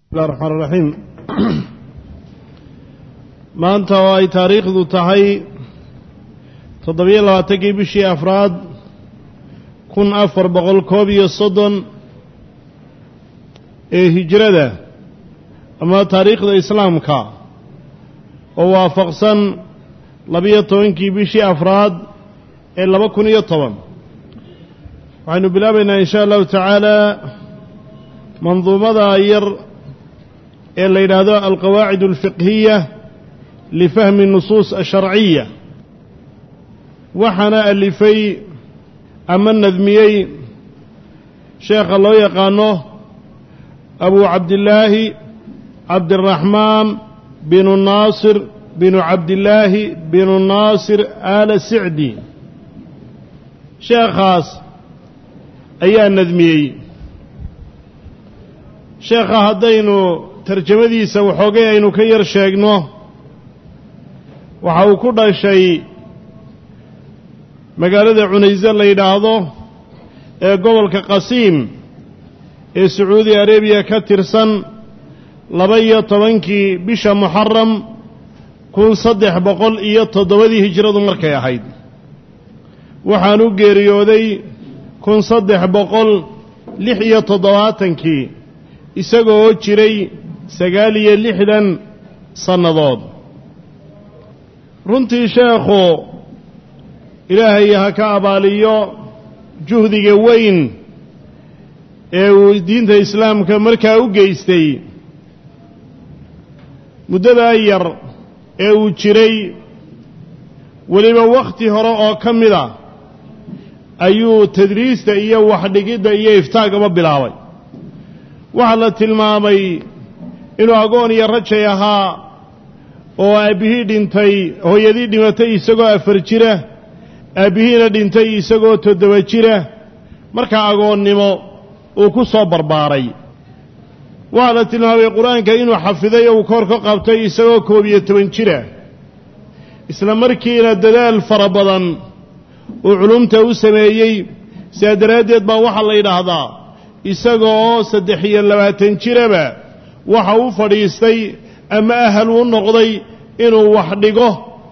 bismillahi raxmaan raxiim maanta oo ay taariikhdu tahay toddobiyo labaatankii bishii afraad kun afar boqol koob iyo soddon ee hijrada ama taariikhda islaamka oo waafaqsan labiyo tobankii bishii afraad ee laba kun iyo toban waxaynu bilaabaynaa in shaa allahu tacaala manduumada yar ee la yidhaahdo alqawaacid alfiqhiya lifahmi nusuus asharciya waxaana alifay ama nadmiyey sheekha loo yaqaano abu cabdillaahi cabdiraxmaan binu naasir binu cabdillaahi binu naasir aala sicdi sheekhaas ayaa nadmiyey sheekha haddaynu tarjamadiisa waxoogay aynu ka yar sheegno waxa uu ku dhashay magaalada cunayse la yidhaahdo ee gobolka qasiim ee sacuudi arabiya ka tirsan laba iyo tobankii bisha muxaram kun saddex boqol iyo toddobadii hijradu markay ahayd waxaan u geeriyooday kun saddex boqol lix iyo toddobaatankii isagoo jiray sagaal iyo lixdan sannadood runtii sheekhu ilaahay ha ka abaaliyo juhdiga weyn ee uu diinta islaamka markaa u geystay muddadaa yar ee uu jiray weliba wakhti hore oo ka mid a ayuu tadriista iyo waxdhigidda iyo iftaagaba bilaabay waxaa la tilmaamay inuu agoon iyo rajay ahaa oo aabbihii dhintay hooyadii dhimatay isagoo afar jira aabbihiina dhintay isagoo toddoba jira markaa agoonnimo uu ku soo barbaaray waxaa la tilmaamay qur-aanka inuu xafiday oo uu koor ka qabtay isagoo koob iyo toban jira isla markiina dadaal fara badan uu culumta u sameeyey sidaa daraaddeed baa waxaa la yidhaahdaa isaga oo saddex iyo labaatan jiraba waxa u fadhiistay ama ahal u noqday inuu wax dhigo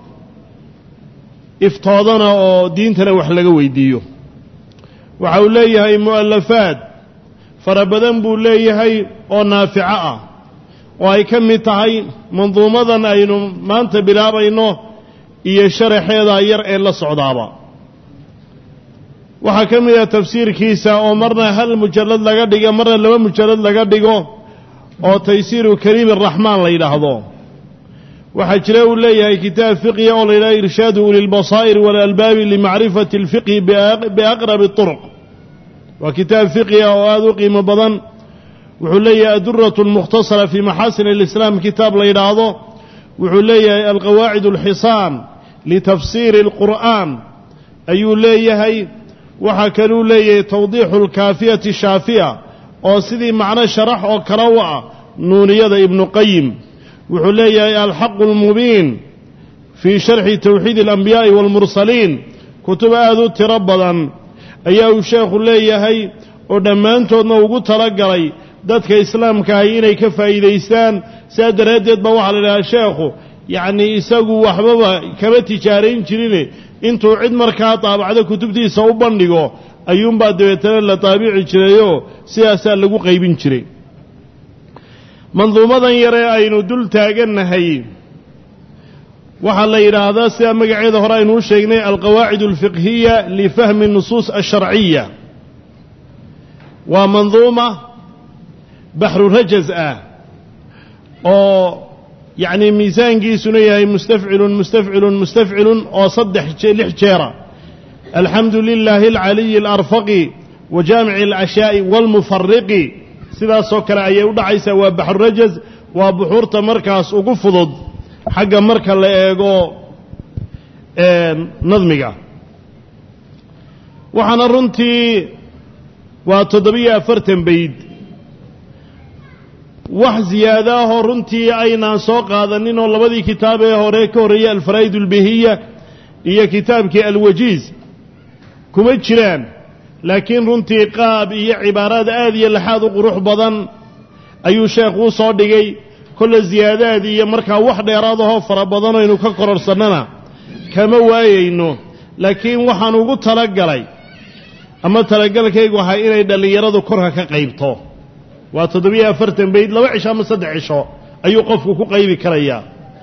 iftoodana oo diintana wax laga weydiiyo waxa uu leeyahay mu'alafaad fara badan buu leeyahay oo naafico ah oo ay ka mid tahay manduumadan aynu maanta bilaabayno iyo sharaxeeda yar ee la socdaaba waxaa ka mid ah tafsiirkiisa oo marna hal mujallad laga dhigo marna laba mujallad laga dhigo oo taysiiru kariim araxmaan la yidhaahdo waxaa jira uu leeyahay kitaab fiqhiya oo la yidhahdo irshaadu ulilbasaa'ir waalalbaabi limacrifati alfiqhi biaqrabi turuq waa kitaab fiqhiya oo aada u qiimo badan wuxuu leeyahay aduratu almukhtasara fii maxaasin alislaam kitaab la yidhaahdo wuxuu leeyahay alqawaacid alxisaan litafsiiri alqur'aan ayuu leeyahay waxaa kaluu leeyahay tawdiixu alkaafiyati shaafiya oo sidii macno sharax oo kale u ah nuuniyada ibnu qayim wuxuu leeyahay alxaqu almubiin fii sharxi towxiid alambiyaai waalmursaliin kutub aada u tiro badan ayaa uu sheekhu leeyahay oo dhammaantoodna ugu talagalay dadka islaamkaahi inay ka faa'iidaystaan sidaa daraaddeed baa waxaa la idhahaa sheekhu yacnii isagu waxbaba kama tijaarayn jirine intuu cid markaa daabacdo kutubtiisa u bandhigo ayuunbaa dabeetana la daabici jirayoo sidaasaa lagu qaybin jiray manduumadan yaree aynu dul taagannahay waxaa la yidhaahdaa sida magaceeda hore aynu u sheegnay alqawaacid alfiqhiya lifahmi nusuus asharciya waa manduuma baxru rajaz ah oo yacnii miisaankiisuna yahay mustafcilun mustafcilun mustafcilun oo saddex lix jeera alxamdu lilaahi alcaliyi alarfaqi wa jaamici alcashaa'i waalmufariqi sidaasoo kale ayay u dhacaysaa waa baxrurajaz waa buxuurta markaas ugu fudud xagga marka la eego nadmiga waxaana runtii waa toddobiyo afartan bayd wax ziyaada ahoo runtii aynaan soo qaadanin oo labadii kitaab ee hore ka horreeyey alfaraa'id albihiya iyo kitaabkii alwajiiz kuma jiraan laakiin runtii qaab iyo cibaaraad aad iyo laxaad u qurux badan ayuu sheekhu u soo dhigay kolle siyaadaad iyo markaa wax dheeraadahoo fara badan aynu ka kororsannana kama waayayno laakiin waxaan ugu talagalay ama talagalkaygu ahay inay dhallinyaradu korka ka qaybto waa toddobiyo afartan bayd laba cisho ama saddex cisho ayuu qofku ku qaybi karayaa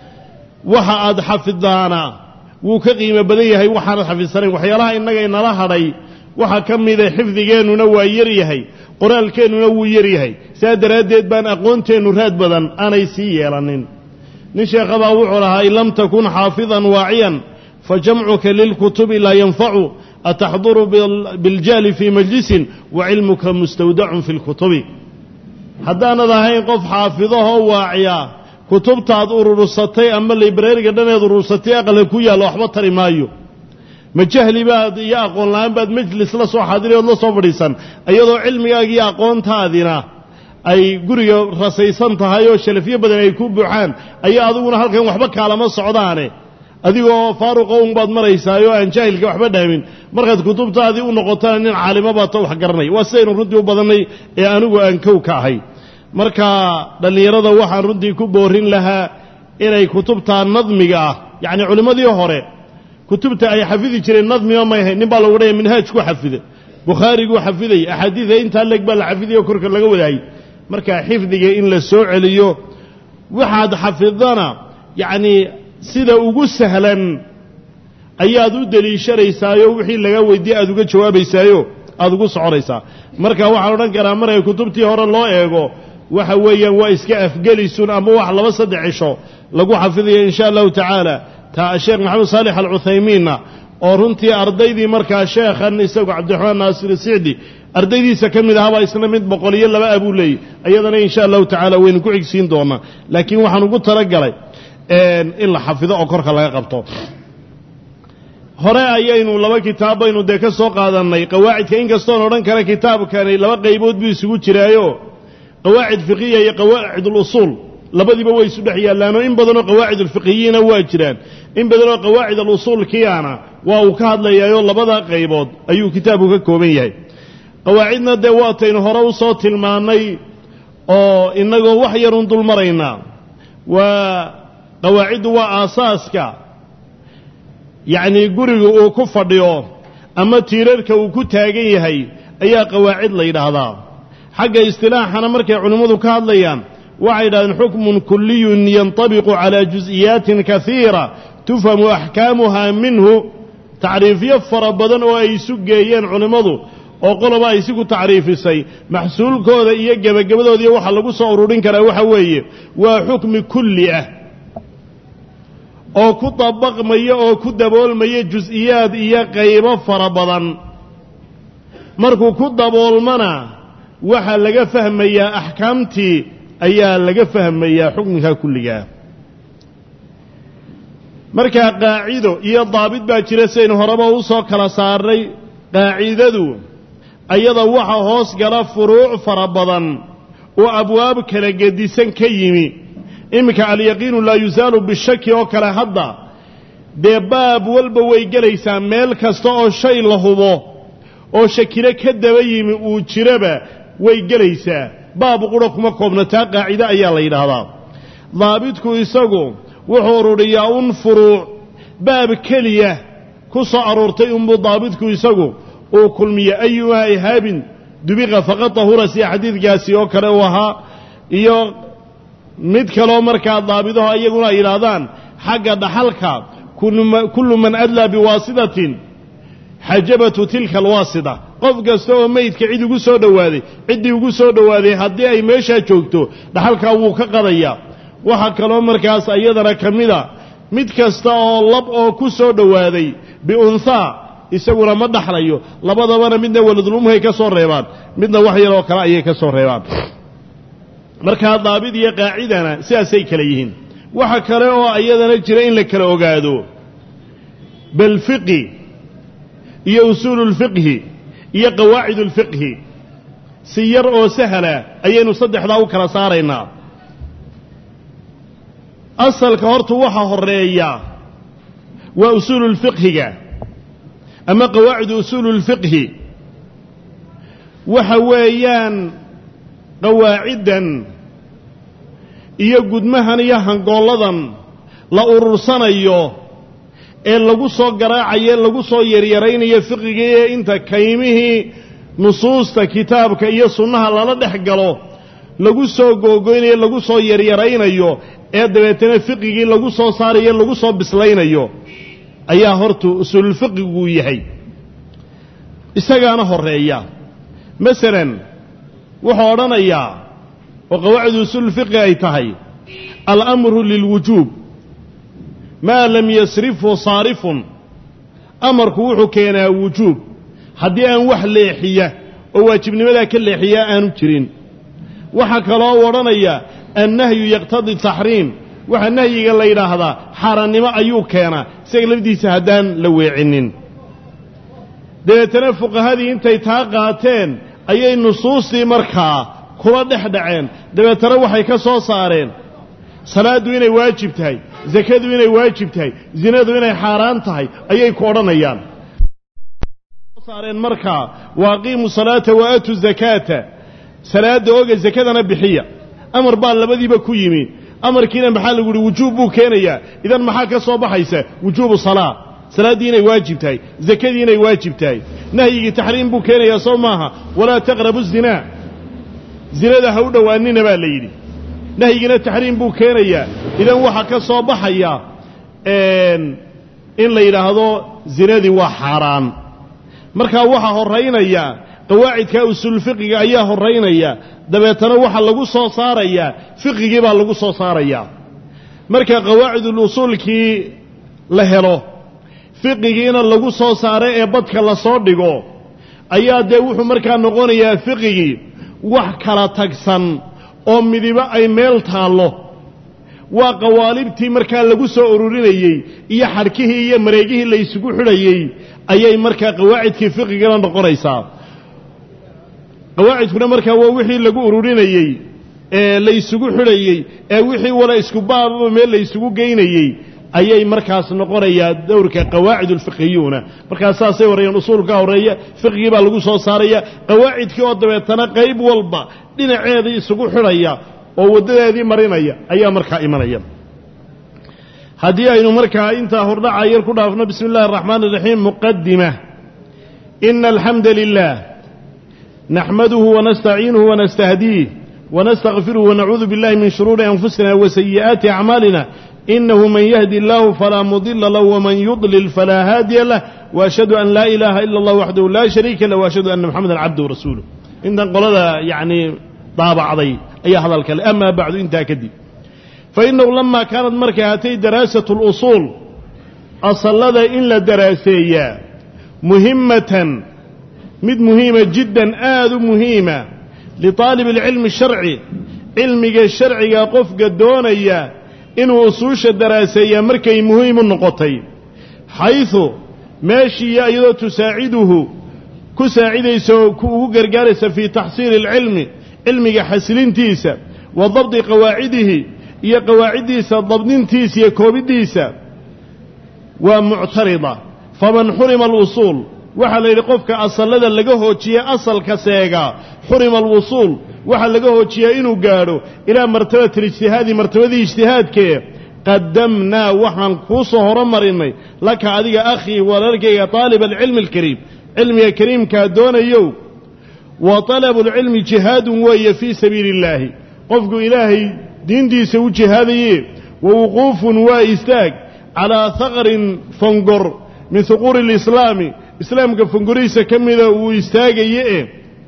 waxa aad xafidaana wuu ka qiimo badan yahay waxaanad xafidsanayn waxyaalaha innaga inala hadhay waxaa ka mida xifdigeennuna waa yar yahay qoraalkeennuna wuu yar yahay saa daraaddeed baan aqoonteennu raad badan aanay sii yeelanin nin sheekhabaa wuxuu lahaa in lam takun xaafidan waaciyan fa jamcuka lilkutubi laa yanfacu ataxduru biاljahli fii majlisin wa cilmuka mustawdacun fi lkutubi haddaanad ahayn qof xaafidahoo waaciya kutubtaad urursatay ama librariga dhaneed urursatay aqalka ku yaalla waxba tari maayo ma jahli baad iyo aqoon la-aan baad majlis la soo xaadiri ood la soo fadhiisan iyadoo cilmigaaga iyo aqoontaadina ay guriga rasaysan tahay oo shalafyo badan ay ku buuxaan ayaa adiguna halkan waxba kaalama socdaane adigoo faaruqa un baad maraysaayoo aan jaahilka waxba dhaamin markaad kutubtaadii u noqotana nin caalimo baata wax garanay waa sidaynu runtii u badannay ee anigu aan kow ka ahay marka dhallinyarada waxaan runtii ku boorin lahaa inay kutubtaa nadmiga ah yacni culimmadii hore kutubta ay xafidi jireen nadmiga may ahayn nin baa lagu dhaya minhaaj ku xafida bukhaariguu xafidayay axaadiida intaa leg baa la xafidaya oo korka laga wadaayay marka xifdiga in la soo celiyo waxaad xafidana yacnii sida ugu sahlan ayaad u deliishanaysaayoo wixii laga weydiye aad uga jawaabaysaayo aada ugu soconaysaa marka waxaan odhan karaa markay kutubtii hore loo eego waxa weeyaan waa iska afgelisun ama wax laba saddex cisho lagu xafidayo in sha allahu tacaala taa sheekh maxamed saalix alcuthaymiinna oo runtii ardaydii markaa sheekhan isagu cabdiraxmaan naasir sicdi ardaydiisa ka mid ahaabaa isna mid boqol iyo laba abuu leeyay iyadana in sha allahu tacaala waynu ku xigsiin doonaa laakiin waxaan ugu talagalay in la xafido oo korka laga qabto hore ayaynu laba kitaab baynu dee ka soo qaadannay qawaacidka inkastoon odhan kara kitaabkani laba qaybood buu isugu jiraayo qawaacid fiqiya iyo qawaacid alusuul labadiiba way isu dhex yaallaanoo in badanoo qawaacid alfiqiyiina waa jiraan in badanoo qawaacid alusuulkiyaana waa uu ka hadlayaayoo labada qaybood ayuu kitaabku ka kooban yahay qawaacidna dee waataynu hore u soo tilmaannay oo innagoo wax yarun dul maraynaa waa qawaaciddu waa aasaaska yacnii guriga uu ku fadhiyo ama tiirarka uu ku taagan yahay ayaa qawaacid la yidhaahdaa xagga istilaaxana markay culimmadu ka hadlayaan waxay yidhahdeen xukmun kuliyun yantabiqu calaa jus'iyaatin kaiira tufhamu axkaamuha minhu tacriifyo fara badan oo ay isu geeyeen culimmadu oo qoloba ay siku tacriifisay maxsuulkooda iyo gebagabadoodiiyo waxa lagu soo ururin karaa waxa weeye waa xukmi kulli ah oo ku dabaqmaya oo ku daboolmaya jus'iyaad iyo qaybo fara badan markuu ku daboolmana waxaa laga fahmayaa axkaamtii ayaa laga fahmayaa xukminka kulligaa markaa qaacido iyo daabit baa jira sidaynu horeba u soo kala saarnay qaacidadu ayada waxa hoos gala furuuc fara badan oo abwaab kala gedisan ka yimi iminka alyaqiinu laa yusaalu bishaki oo kale hadda dee baab walba way gelaysaa meel kasta oo shay la hubo oo shakilo ka daba yimi uu jiraba way gelaysaa baab qura kuma koobna taa qaacide ayaa la yidhaahdaa daabitku isagu wuxuu ururiyaa un furuuc baab keliya ku soo aroortay unbuu daabitku isagu uu kulmiya ayumaa ihaabin dubiqa faqad tahura sida xadiidkaasi oo kale uu ahaa iyo mid kaloo markaa daabidaho iyaguna ay yidhaahdaan xagga dhaxalka kullu man adlaa biwaasitatin xajabatu tilka alwaasita qof kasta oo meydka cid ugu soo dhowaaday ciddii ugu soo dhowaaday haddii ay meeshaa joogto dhaxalkaa wuu ka qadayaa waxaa kaloo markaas iyadana ka mida mid kasta oo lab oo ku soo dhowaaday biunhaa isaguna ma dhaxlayo labadabana midna waladulumhay ka soo reebaan midna wax yaroo kale ayay ka soo reebaan markaa daabid iyo qaacidana sidaasay kale yihiin waxa kale oo iyadana jira in la kala ogaado bal fiqi iyo usuulu lfiqhi iyo qawaacid ulfiqhi si yar oo sahla ayaynu saddexdaa u kala saaraynaa asalka horta waxa horeeya waa usuulu lfiqhiga ama qawaacidu usuulu lfiqhi waxa weeyaan qawaaciddan iyo gudmahan iyo hangoolladan la urursanayo ee lagu soo garaacayo lagu soo yaryaraynayo fiqigii ee inta kaymihii nusuusta kitaabka iyo sunnaha lala dhex galo lagu soo googoynayo lagu soo yaryaraynayo ee dabeetana fiqigii lagu soo saarayo lagu soo bislaynayo ayaa horta usuululfiqiguu yahay isagaana horeeya masalan wuxuu odhanayaa oo qawaacid usuululfiqi ay tahay alamru lilwujuub maa lam yasrifhu saarifun amarku wuxuu keenaa wujuub haddii aan wax leexiya oo waajibnimadaa ka leexiya aanu jirin waxaa kaloo u odhanaya annahyu yaqtadi taxriim waxaa nahyiga la yidhaahdaa xaaraannimo ayuu keenaa isaga lafdiisa haddaan la weecinin dabeetana fuqahadii intay taa qaateen ayay nusuustii markaa kula dhex dhaceen dabeetana waxay ka soo saareen salaaddu inay waajib tahay sakadu inay waajib tahay zinadu inay xaaraan tahay ayay ku odhanayaan saareen markaa wa aqiimu salaata wa aatu zakaata salaadda oga sakadana bixiya amar baa labadiiba ku yimi amarkiina maxaa lagu yihi wujuub buu keenayaa idan maxaa ka soo baxaysa wujuubu salaa salaaddii inay waajib tahay zakadii inay waajib tahay nahyigii taxriim buu keenayaa soo maaha walaa taqrabu zinaa zinada ha u dhowaanina baa la yidhi nahyigiina taxriim buu keenayaa idan waxaa ka soo baxaya in la yidhaahdo zinadii waa xaaraan markaa waxaa horaynaya qawaacidka usuulfiqiga ayaa horaynaya dabeetana waxaa lagu soo saarayaa fiqigii baa lagu soo saarayaa marka qawaacidulusuulkii la helo fiqigiina lagu soo saaro ee badka lasoo dhigo ayaa dee wuxuu markaa noqonayaa fiqigii wax kala tagsan oo midibo ay meel taallo waa qawaalibtii markaa lagu soo ururinayey iyo xadhkihii iyo mareegihii la isugu xidhayey ayay markaa qawaacidkii fiqigana noqonaysaa qawaacidkuna markaa waa wixii lagu ururinayey ee la isugu xidhayey ee wixii wala isku baababa meel la isugu geynayey ayay markaas noqonayaa dowrka qawaacid ulfiqhiyuuna markaas saasay horreeyeen usuulka horreeya fiqigii baa lagu soo saaraya qawaacidkii oo dabeetana qayb walba dhinaceedii isugu xidhaya oo waddadeedii marinaya ayaa markaa imanaya haddii aynu markaa intaa hordhaca yar ku dhaafno bismi اllahi الraxmaan الraxiim muqadima ina alxamda lilah naxmaduhu wanastaciinuhu wanastahdiih wanastakfiruhu wanacuudu biاllahi min shuruuri anfusina wasayi'aati acmaalina inahu man yahdi اllahu falaa mudila lah wman yudlil falaa haadiya lah waashhadu an laa ilaaha ila اllah waxdahu laa shariika lah waashhadu ana moxameda cabduhu rasuuluh intan qolada yacni daabacday ayaa hadalka le amaa bacdu intaa kadib fainahu lama kaanad markay hatay daraasatu اlusuul asallada in la daraaseeyaa muhimmatan mid muhiima jiddan aad u muhiima liطaalib اlcilmi sharci cilmiga sharciga qofka doonaya inuu usuusha daraaseeyaa markay muhiim u noqotay xayثu meeshiiya iyadoo tusaaciduhu ku saacidaysa oo ugu gargaaraysa fii taxsiili اlcilmi cilmiga xasilintiisa wa dabdi qawaacidihi iyo qawaaciddiisa dabdintiisa iyo koobiddiisa waa muctarida faman xurima alusuul waxaa la yidhi qofka asallada laga hoojiye asalka seegaa xurima alwusuul waxaa laga hoojiyaa inuu gaadho ilaa martabati alijtihaadi martabadii ijtihaadkee qadamnaa waxaan kuu soo horomarinnay laka adiga akhii walaalkayga taaliba alcilmi alkariim cilmiga kariimkaa doonayow wa talabu lcilmi jihaadun weeye fii sabiili illaahi qofku ilaahay diintiisa u jihaadaye wa wuquufun waa istaag calaa haqrin fongor min huquuri alislaami islaamka fongorihiisa ka mida uu istaagaye e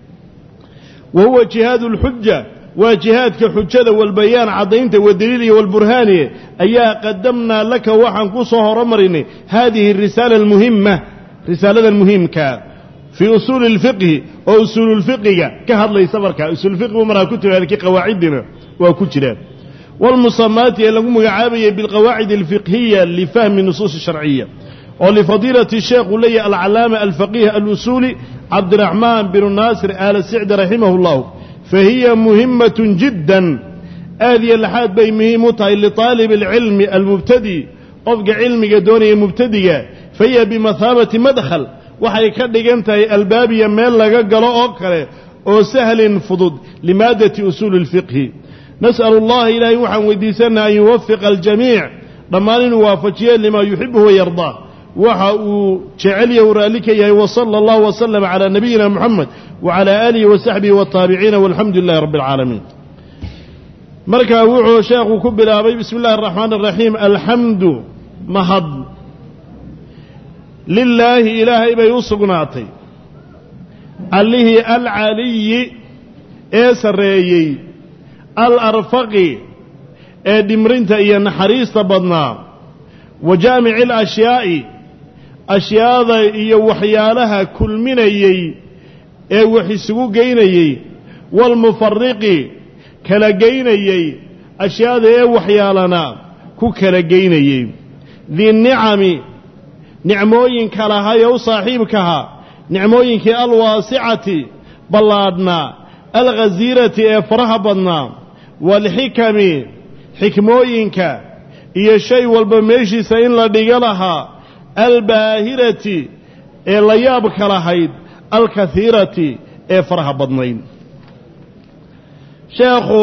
wa huwa jihaadu alxuja waa jihaadka xujada walbayaan caddaynta wadaliil iyo walburhaaniye ayaa qadamnaa laka waxaan ku soo horomarinay haadihi arisaala almuhima risaalada muhiimkaa fii usuuli اlfiqhi oo usuululfiqiga ka hadlaysa markaa usuulfiqigu markaa ku timi halkii qawaaciddina waa ku jiraan wاlmusamaati ee lagu magacaabayay biاlqawaacid اlfiqhiya lifahmi nusuus sharciya oo lifadiilati sheekhu leeyahy alcalaama alfaqiih alusuuli cabdiraxmaan binu naasir aala sicdi raximah اllahu fahiya muhimaة jidda aad iyo laxaad bay muhiim u tahay liطaalib اlcilmi almubtadi qofka cilmiga doonaya mubtadiga fahiya bimahaabati madkhal waxay ka dhigan tahay albaabiya meel laga galo oo kale oo sahlin fudud limaadati usuuli اlfiqhi nas'alu allaha ilaahay waxaan weydiisanaa an yuwafiqa aljamiic dhammaan inuu waafajiyo limaa yuxibuhu wayardaa waxa uu jecelya u raalli ka yahay wasala allahu wasalam calaa nabiyina moxamed wacalaa aalihi wasaxbihi wataabiciina walxamdu lilahi rabbi alcaalamiin markaa wuxuu sheekhu ku bilaabay bismi illahi araxmaan araxiim alxamdu mahad lilaahi ilaahay bay u sugnaatay allihii alcaliyi ee sarreeyey alarfaqi ee dhimrinta iyo naxariista badnaa wa jaamici alashiyaa'i ashyaada iyo waxyaalaha kulminayey ee wax isugu geynayey waalmufariqi kala geynayey ashyaada ee waxyaalana ku kala geynayey dinicami nicmooyinka lahay ee u saaxiibkaha nicmooyinkii alwaasicati ballaadhnaa alghasiirati ee faraha badnaa waalxikami xikmooyinka iyo shay walba meeshiisa in la dhiga lahaa albaahirati ee la yaabka lahayd alkahiirati ee faraha badnayd sheekhu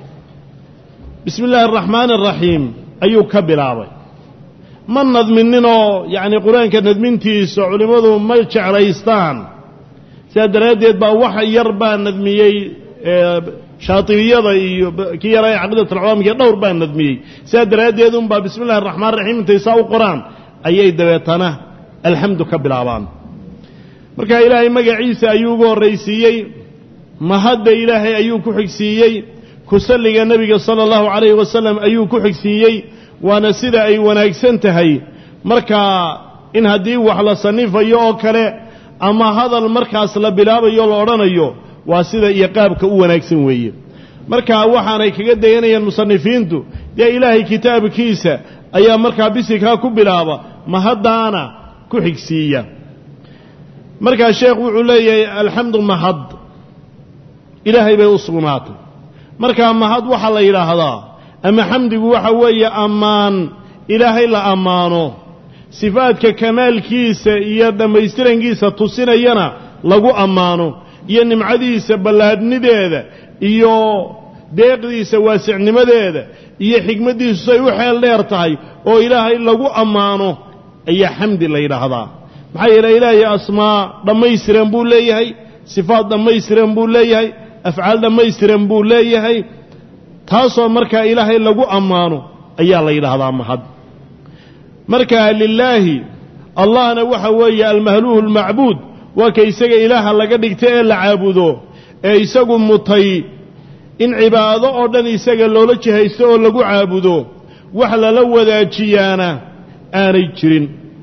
bismi illaahi araxmaani araxiim ayuu ka bilaabay ma nadmininoo yacni qur-aanka nadmintiisa culimmadu ma jeclaystaan sidaa daraaddeed baa wax yar baa nadmiyey shaatibiyada iyo kii yara ee caqiidatulcawaamkiiyo dhowr baa nadmiyey sidaa daraaddeed unbaa bismi illahi araxmaan raxiim intay saa u qoraan ayay dabeetana alxamdu ka bilaabaan marka ilaahay magaciisa ayuu ugu horraysiiyey mahadda ilaahay ayuu ku xigsiiyey kusalliga nebiga sala allahu calayhi wasalam ayuu ku xigsiiyey waana sida ay wanaagsan tahay markaa in haddii wax la sannifayo oo kale ama hadal markaas la bilaabayo la odhanayo waa sida iyo qaabka u wanaagsan weeye marka waxaanay kaga dayanayaan musanifiintu dee ilaahay kitaabkiisa ayaa markaa bisikaa ku bilaaba mahaddaana ku xigsiiya markaa sheekh wuxuu leeyahay alxamdu mahad ilaahay bay u sugnaatay markaa mahad waxaa la yidhaahdaa ama xamdigu waxa weeye ammaan ilaahay la ammaano sifaadka kamaalkiisa iyo dhammaystirankiisa tusinayana lagu ammaano iyo nimcadiisa ballaadhnideeda iyo deeqdiisa waasicnimadeeda iyo xikmaddiisu say u xeel dheer tahay oo ilaahay lagu ammaano ayaa xamdi la yidhaahdaa maxaa yeele ilaahay asmaa dhammaystiran buu leeyahay sifaad dhammaystiran buu leeyahay afcaal dhammaystiran buu leeyahay taasoo markaa ilaahay lagu ammaano ayaa la yidhaahdaa mahad markaa lilaahi allahna waxa weeye almahluuhu almacbuud waa ka isaga ilaaha laga dhigta ee la caabudo ee isagu mutay in cibaado oo dhan isaga loola jihaysto oo lagu caabudo wax lala wadaajiyaana aanay jirin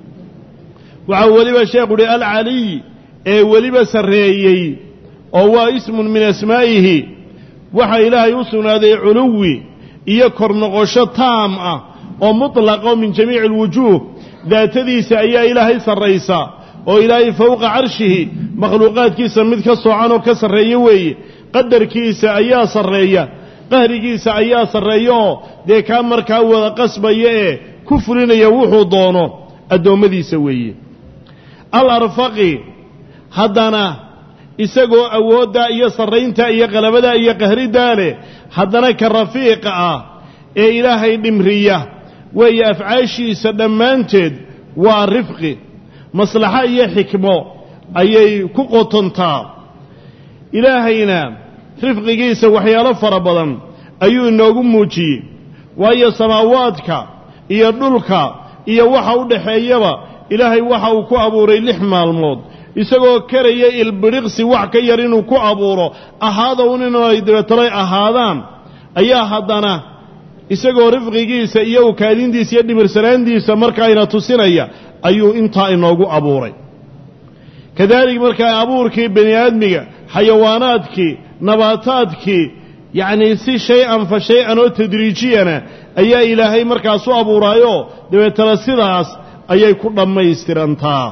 waxaa weliba sheekhu uhi alcaliy ee weliba sarreeyey oo waa ismun min asmaa'ihi waxaa ilaahay u sugnaaday culuwi iyo kor noqosho taam ah oo mutlaqa oo min jamiici alwujuuh daatadiisa ayaa ilaahay sarraysa oo ilaahay fowqa carshihi makhluuqaadkiisa mid ka soocan oo ka sarreeya weeye qadarkiisa ayaa sarreeya qahrigiisa ayaa sarreeya oo dee kaa markaa wada qasbaya ee ku fulinaya wuxuu doono addoommadiisa weeye al arfaqi haddana isagoo awooddaa iyo sarrayntaa iyo qalabadaa iyo qahriddaa leh haddana ka rafiiqa ah ee ilaahay dhimriya weeye afcaashiisa dhammaanteed waa rifqi maslaxo iyo xikmo ayay ku qotontaa ilaahayna rifqigiisa waxyaalo fara badan ayuu inoogu muujiyey waayo samaawaadka iyo dhulka iyo waxa u dhaxeeyaba ilaahay waxa uu ku abuuray lix maalmood isagoo karaya ilbidhiqsi wax ka yar inuu ku abuuro ahaada un inay dabeetalay ahaadaan ayaa haddana isagoo rifqigiisa iyo ukaadintiisa iyo dhimirsanaantiisa markaayna tusinaya ayuu intaa inoogu abuuray kadalik markaa abuurkii bani aadmiga xayawaanaadkii nabaataadkii yacnii si shay-an fa shay-an oo tadriijiyana ayaa ilaahay markaas u abuuraayoo dabeetana sidaas ayay ku dhammaystirantaa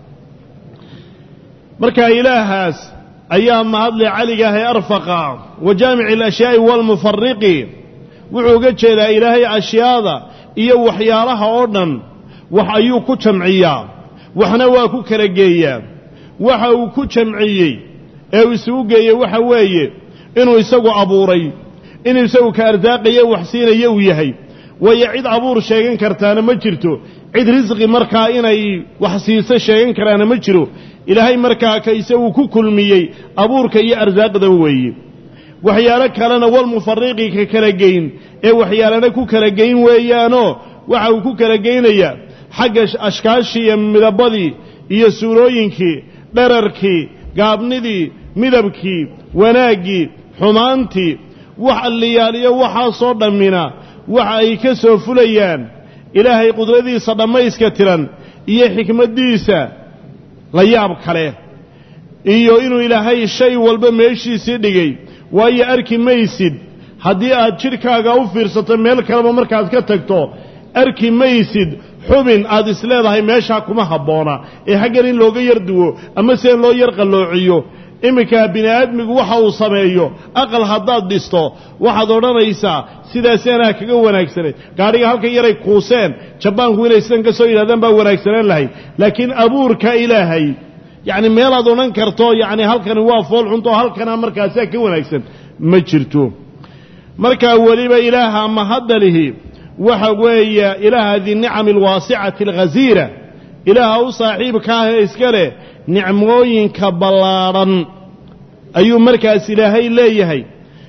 marka ilaahaas ayaa mahadle caligaah ee arfaqa wa jaamici alashyaai waalmufariqi wuxuu uga jeedaa ilaahay ashyaada iyo waxyaalaha oo dhan wax ayuu ku jamciyaa waxna waa ku kala geeyaa waxa uu ku jamciyey ee uu isugu geeyey waxa weeye inuu isagu abuuray inuu isagu ka arsaaqaya wax siinaya uu yahay waayo cid abuur sheegan kartaana ma jirto cid risqi markaa inay wax siiso sheegan karaana ma jiro ilaahay markaa ka isagu ku kulmiyey abuurka iyo arsaaqdan weeye waxyaalo kalena walmufariqi ka kala geyn ee waxyaalana ku kala geyn weeyaanoo waxa uu ku kala geynayaa xagga ashkaashii iyo midabadii iyo suurooyinkii dherarkii gaabnidii midabkii wanaaggii xumaantii wax alliyaaliyo waxaasoo dhammina waxa ay ka soo fulayaan ilaahay qudradiisa dhammayska tiran iyo xikmaddiisa la yaab kale iyo inuu ilaahay shay walba meeshiisii dhigay waayo arki maysid haddii aad jidhkaaga u fiirsato meel kaleba markaad ka tagto arki maysid xubin aad isleedahay meeshaa kuma habboona ee haggan in looga yar duwo ama see loo yar qalloociyo iminkaa bini aadmigu waxa uu sameeyo aqal haddaad dhisto waxaad odhanaysaa sidaasi anaa kaga wanaagsaneed gaadhiga halkan yaray kuuseen jabaanku inay sidan ka soo yidhahdaan baa wanaagsanaan lahayd laakiin abuurka ilaahay yacni meelaad odhan karto yacni halkani waa fool xunto halkanaa markaasaa ka wanaagsan ma jirto markaa weliba ilaaha mahadalihi waxa weeye ilaaha dinicami alwaasicati alghasiira ilaaha u saaxiibka ah ee iska leh nicmooyinka ballaadhan ayuu markaas ilaahay leeyahay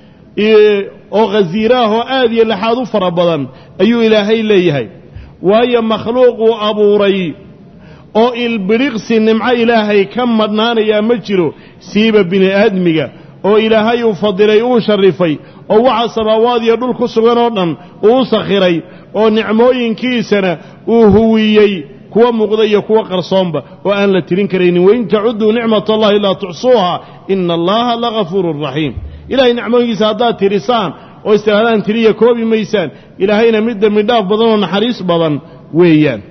oo khasiiraah oo aad iyo laxaad u fara badan ayuu ilaahay leeyahay waayo makhluuquu abuuray oo ilbidhiqsi nimco ilaahay ka madhnaanayaa ma jiro siiba bini aadmiga oo ilaahay uu fadilay uu sharrifay oo waxa samaawaad iyo dhul ku sugan oo dhan uu sakhiray oo nicmooyinkiisana uu huwiyey kuwa muuqda iyo kuwa qarsoonba oo aan la tirin karaynin wain tacudduu nicmat allahi laa tuxsuuha ina allaha lagafuurun raxiim ilahay nicmooyinkiisa haddaad tirisaan oo istiraadaan tiriya koobi maysaan ilaahayna mid dembi dhaaf badan oo naxariis badan weeyaan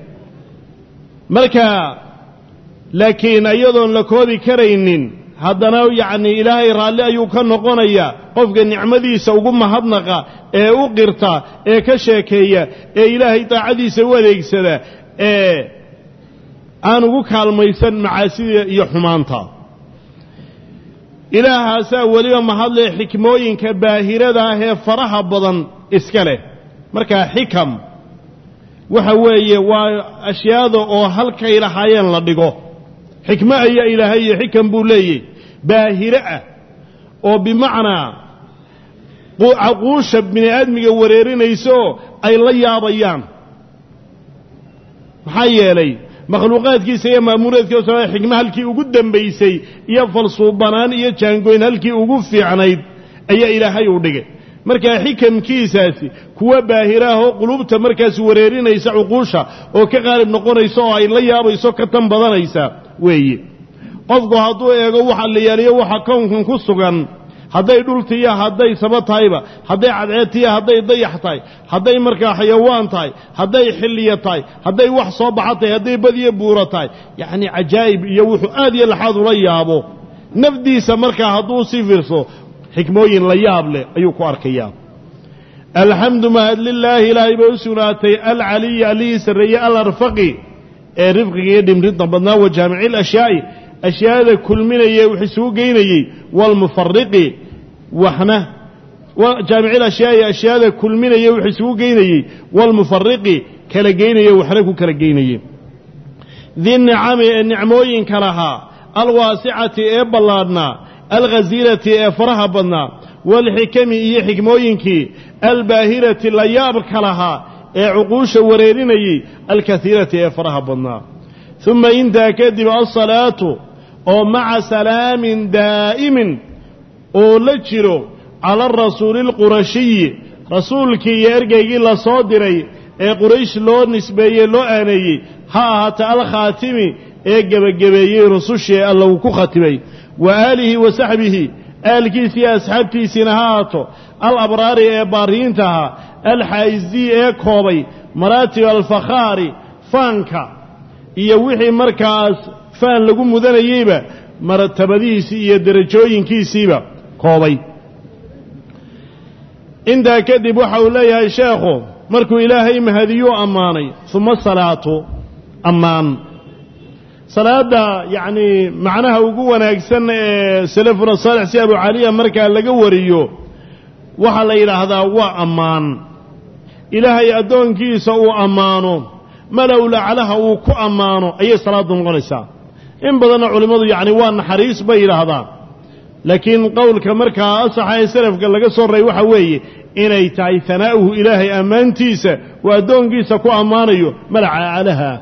marka laakiin iyadoon la koobi karaynin haddana yacnii ilaahay raalli ayuu ka noqonayaa qofka nicmadiisa ugu mahadnaqa ee u qirta ee ka sheekeeya ee ilaahay daacadiisa u adeegsada ee aan ugu kaalmaysan macaasida iyo xumaanta ilaahaasaa weliba mahadle xikmooyinka baahirada ah ee faraha badan iska leh markaa xikam waxa weeye waa ashyaada oo halkay lahaayeen la dhigo xikmo ayaa ilaahay iyo xikam buu leeyahy baahire ah oo bimacnaa caquusha bini aadmiga wareerinaysaoo ay la yaabayaan maxaa yeelay makhluuqaadkiisa iyo maamuuraadkiisa xikmo halkii ugu dembaysay iyo falsuubanaan iyo jaangoyn halkii ugu fiicnayd ayaa ilaahay u dhigay markaa xikamkiisaasi kuwa baahiraahoo qulubta markaas wareerinaysa cuquusha oo ka qaalib noqonaysa oo ay la yaabayso ka tan badanaysa weeye qofku hadduu eego waxa la yaaliyo waxa kownkan ku sugan hadday dhultiiya hadday saba tahayba hadday cadceedtiya hadday dayax tahay hadday markaa xayawaan tahay hadday xilliya tahay hadday wax soo baxa tahay hadday badiyo buuro tahay yacnii cajaa'ib iyo wuxuu aad iyo laxaad ula yaabo nafdiisa markaa hadduu sii fiirso xikmooyin la yaab leh ayuu ku arkayaa alxamdu mahad lilaahi ilaahay bay u sugnaatay alcaliyi allihii sarreeye alarfaqi ee rifqiga iyo dhimridda badnaa wa jaamici lashyaai ashyaada kulminaya wax isugu geynayey waalmufariqi waxna jaamici lashyaai ashyaada kulminaya wax isugu geynayey waalmufariqi kala geynaya waxna ku kala geynayey di nicami ee nicmooyinka lahaa alwaasicati ee ballaadhnaa alghasiirati ee faraha badnaa waalxikami iyo xikmooyinkii albaahirati la yaabka lahaa ee cuquusha wareerinayey alkaiirati ee faraha badnaa uma intaa kadib alsalaatu oo maca salaamin daa'imin oo la jiro cala arasuuli alqurashiyi rasuulkii iyo ergeygii la soo diray ee quraysh loo nisbeeyey loo aaneeyey ha ahaata alkhaatimi ee gebagabeeyey rusushii ee alla uu ku khatimay wa aalihi wa saxbihi aalkiisii asxaabtiisiina ha ahaato alabraari ee baariyiinta ahaa alxaa'isii ee koobay maraatib alfakhaari faanka iyo wixii markaas faan lagu mudanayeyba martabadihiisii iyo derajooyinkiisiiba koobay intaa kadib waxa uu leeyahay sheekhu markuu ilaahay mahadiyuu ammaanay uma salaatu ammaan salaadda yacnii macnaha ugu wanaagsan ee salafuna saalix si abu caliya markaa laga wariyo waxaa la yidhaahdaa waa ammaan ilaahay addoonkiisa uu ammaano malow laclaha uu ku ammaano ayay salaaddu noqonaysaa in badanna culimmadu yacni waa naxariis bay yidhaahdaan laakiin qowlka markaa asaxa ee salafka laga soo raray waxaa weeye inay tahay hanaa'uhu ilaahay ammaantiisa uu addoonkiisa ku ammaanayo malaca aclaha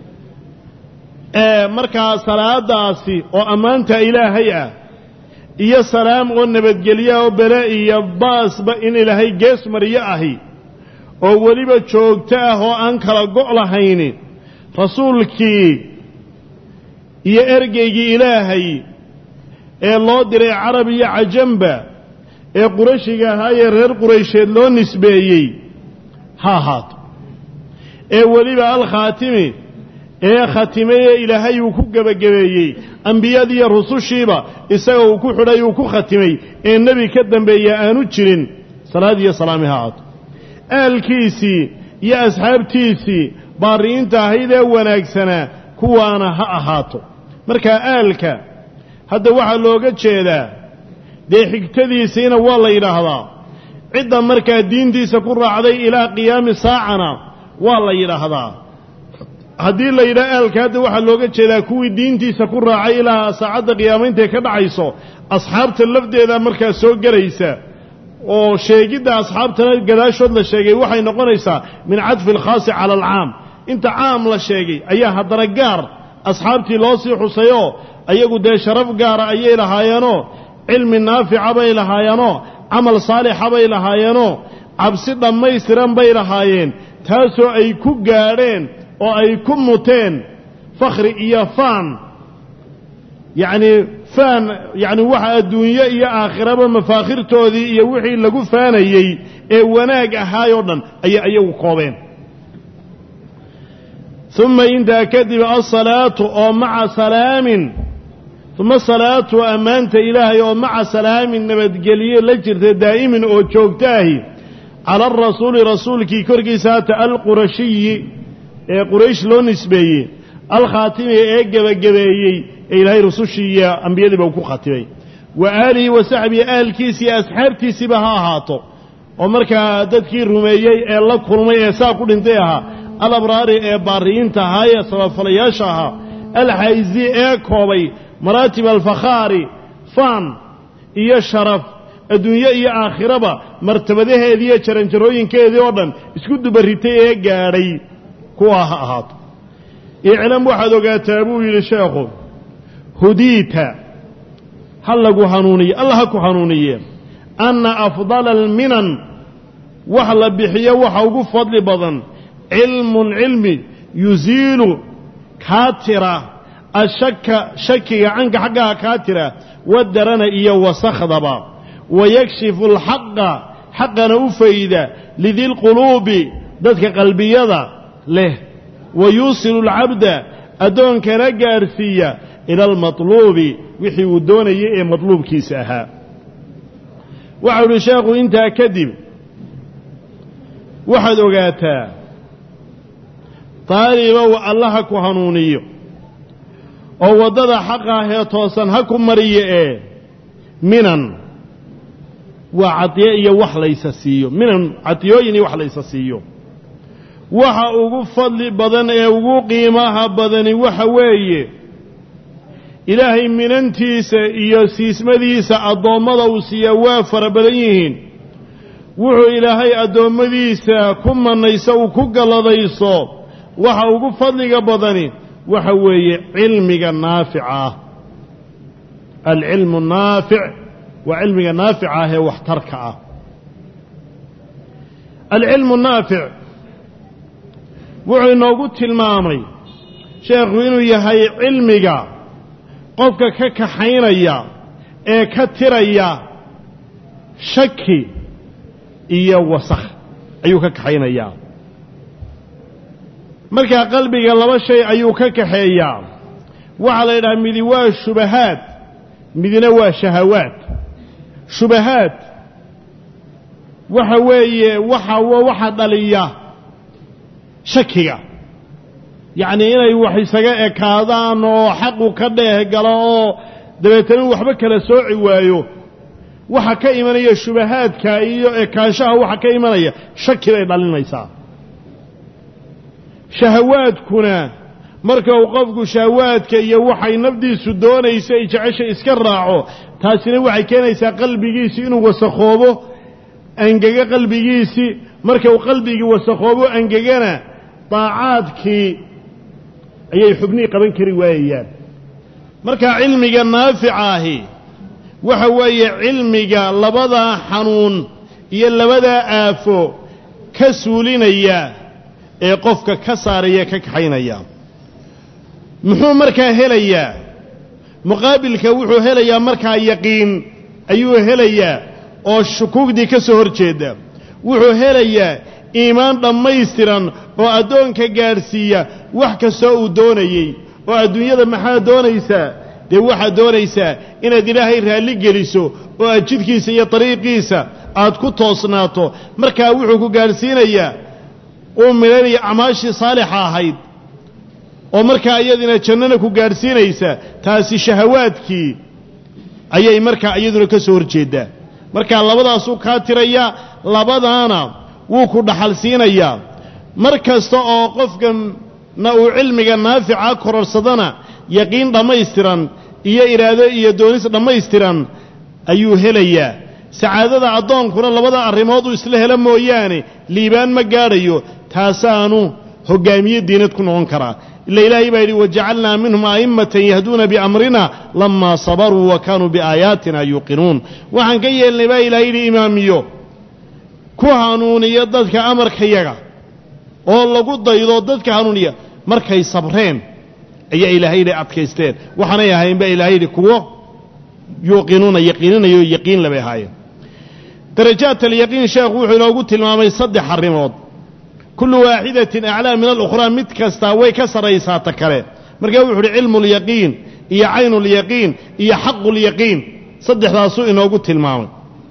ee markaa salaadaasi oo ammaanta ilaahay ah iyo salaam oo nabadgelya oo bele iyo baasba in ilaahay gees mariyo ahi oo weliba joogto ah oo aan kala go' lahayni rasuulkii iyo ergeygii ilaahay ee loo diray carab iyo cajamba ee qurashiga ahaayee reer quraysheed loo nisbeeyey ha ahaato ee weliba alkhaatimi ee khatimayee ilaahay uu ku gebagabeeyey ambiyadiiyo rusushiiba isaga uu ku xidhay uu ku khatimay ee nebi ka dambeeya aanu jirin salaad iyo salaami ha ahaato aalkiisii iyo asxaabtiisii baari'inta ahayd ee wanaagsanaa kuwaana ha ahaato markaa aalka hadda waxaa looga jeedaa dee xigtadiisiina waa la yidhaahdaa cidda markaa diintiisa ku raacday ilaa qiyaami saacana waa la yidhaahdaa haddii la yidhaha aalka hadda waxaa looga jeedaa kuwii diintiisa ku raacay ilaa saacadda qiyaamaintay ka dhacayso asxaabta lafdeeda markaa soo gelaysa oo sheegidda asxaabtana gadaashood la sheegay waxay noqonaysaa min cadfi alkhaasi cala alcaam inta caam la sheegay ayaa haddana gaar asxaabtii loo sii xusayoo ayagu dee sharaf gaara ayay lahaayeenoo cilmi naafica bay lahaayeenoo camal saalixa bay lahaayeenoo cabsi dhammaystiran bay lahaayeen taasoo ay ku gaadheen oo ay ku muteen fakhri iyo faan yacnii faan yacni waxa adduunye iyo aakhiraba mafaakhirtoodii iyo wixii lagu faanayey ee wanaag ahaayoo dhan ayay ayagu koobeen uma intaa kadib alsalaatu oo maca salaamin uma salaatu ammaanta ilaahay oo maca salaamin nabadgelye la jirta daa'imin oo joogtaahi cala arasuuli rasuulkii korkiisa hata alqurashiyi ee quraysh loo nisbeeyey alkhaatimi ee gebagabeeyey ee ilaahay rusushii iyo ambiyadiiba uu ku khatimay wa aalihi wa saxbihi aalkiisi iyo asxaabtiisiiba ha ahaato oo markaa dadkii rumeeyey ee la kulmay ee saa ku dhintay ahaa alabraari ee baariyiinta ahaa ee sababfalayaasha ahaa alxayzi ee koobay maraatib alfakhaari faan iyo sharaf adduunye iyo aakhiraba martabadaheedii iyo jaranjarooyinkeedii oo dhan isku dubaritay ee gaadhay kuwaa ha ahaato iclam waxaad ogaataa buu yidhi sheekhu hudiita ha lagu hanuuniye alla ha ku hanuuniye anna afdala alminan wax la bixiyo waxa ugu fadli badan cilmun cilmi yusiilu kaa tira ashaka shakiga canka xaggaha kaa tira wadarana iyo wasakhdaba wayakshifu alxaqa xaqana u fayda lidilquluubi dadka qalbiyada leh wayuusilu alcabda addoonkana gaadhsiiya ila almatluubi wixii uu doonayay ee matluubkiisa ahaa waxau uhi sheekhu intaa kadib waxaad ogaataa daalibow alla ha ku hanuuniyo oo waddada xaqa ahee toosan ha ku mariyo ee minan waa cadiye iyo wax laysa siiyo minan cadiyooyin iyo wax laysa siiyo waxa ugu fadli badan ee ugu qiimaha badani waxa weeye ilaahay minantiisa iyo siismadiisa addoommada uu siiyaa waa fara badan yihiin wuxuu ilaahay addoommadiisa ku mannayso uu ku galladayso waxa ugu fadliga badani waxa weeye cilmiga naafica ah alcilmu naafic waa cilmiga naafica ah ee waxtarka ah alcilmu naafic wuxuu inoogu tilmaamay sheekhu inuu yahay cilmiga qofka ka kaxaynaya ee ka tiraya shaki iyo wasakh ayuu ka kaxaynayaa markaa qalbiga laba shay ayuu ka kaxeeyaa waxaa la yidhaha midi waa shubahaad midina waa shahawaad shubahaad waxa weeye waxa waxa dhaliya shakiga yacnii inay wax isaga ekaadaan oo xaqu ka dheeh galo oo dabeetana waxba kala sooci waayo waxa ka imanaya shubahaadka iyo ekaanshaha waxa ka imanaya shaki bay dhalinaysaa shahawaadkuna marka uu qofku shahawaadka iyo waxay nafdiisu doonayso ay jecesha iska raaco taasina waxay keenaysaa qalbigiisi inuu wasakhoobo angega qalbigiisii marka uu qalbigii wasakhoobo angegana daacaadkii ayay xubnihii qaban kari waayayaan marka cilmiga naafica ahi waxa weeye cilmiga labadaa xanuun iyo labadaa aafo ka suulinaya ee qofka ka saaraya ka kaxaynaya muxuu markaa helayaa muqaabilka wuxuu helayaa markaa yaqiin ayuu helayaa oo shukuugdii ka soo hor jeeda wuxuu helayaa iimaan dhammaystiran oo addoonka gaadhsiiya wax kastoo uu doonayey oo adduunyada maxaad doonaysaa dee waxaad doonaysaa inaad ilaahay raalli geliso oo aad jidkiisa iyo dariiqiisa aad ku toosnaato markaa wuxuu ku gaadhsiinayaa uu midhanaya acmaashii saalixa ahayd oo markaa iyadina jannana ku gaadhsiinaysa taasi shahawaadkii ayay markaa iyaduna ka soo hor jeeddaa markaa labadaasuu kaa tirayaa labadaana wuu ku dhaxal siinayaa mar kasta oo qofkana uu cilmiga naafica kororsadana yaqiin dhammaystiran iyo iraado iyo doonis dhammaystiran ayuu helayaa sacaadada addoonkuna labada arrimood uu isla helo mooyaane liibaan ma gaadhayo taasaanu hoggaamiye diinad ku noqon karaa ila ilaahay baa yidhi wajacalnaa minhum a'immatan yahduuna biamrina lamaa sabaruu wa kaanuu biaayaatina yuuqinuun waxaan ka yeelnay baa ilahay yidhi imaamiyo ku hanuuniya dadka amarkayaga oo lagu daydo dadka hanuuniya markay sabreen ayaa ilaahay yidhi adkaysteen waxaanay ahayn baa ilahay yidhi kuwo yuuqinuuna yaqiininayo yaqiin labay ahaayeen darajaat alyaqiin sheekhu wuxuu inoogu tilmaamay saddex arrimood kullu waaxidatin aclaa min alukhraa mid kastaa way ka sarraysaa ta kale markaa wuxu uhi cilmu lyaqiin iyo caynulyaqiin iyo xaqulyaqiin saddexdaasuu inoogu tilmaamay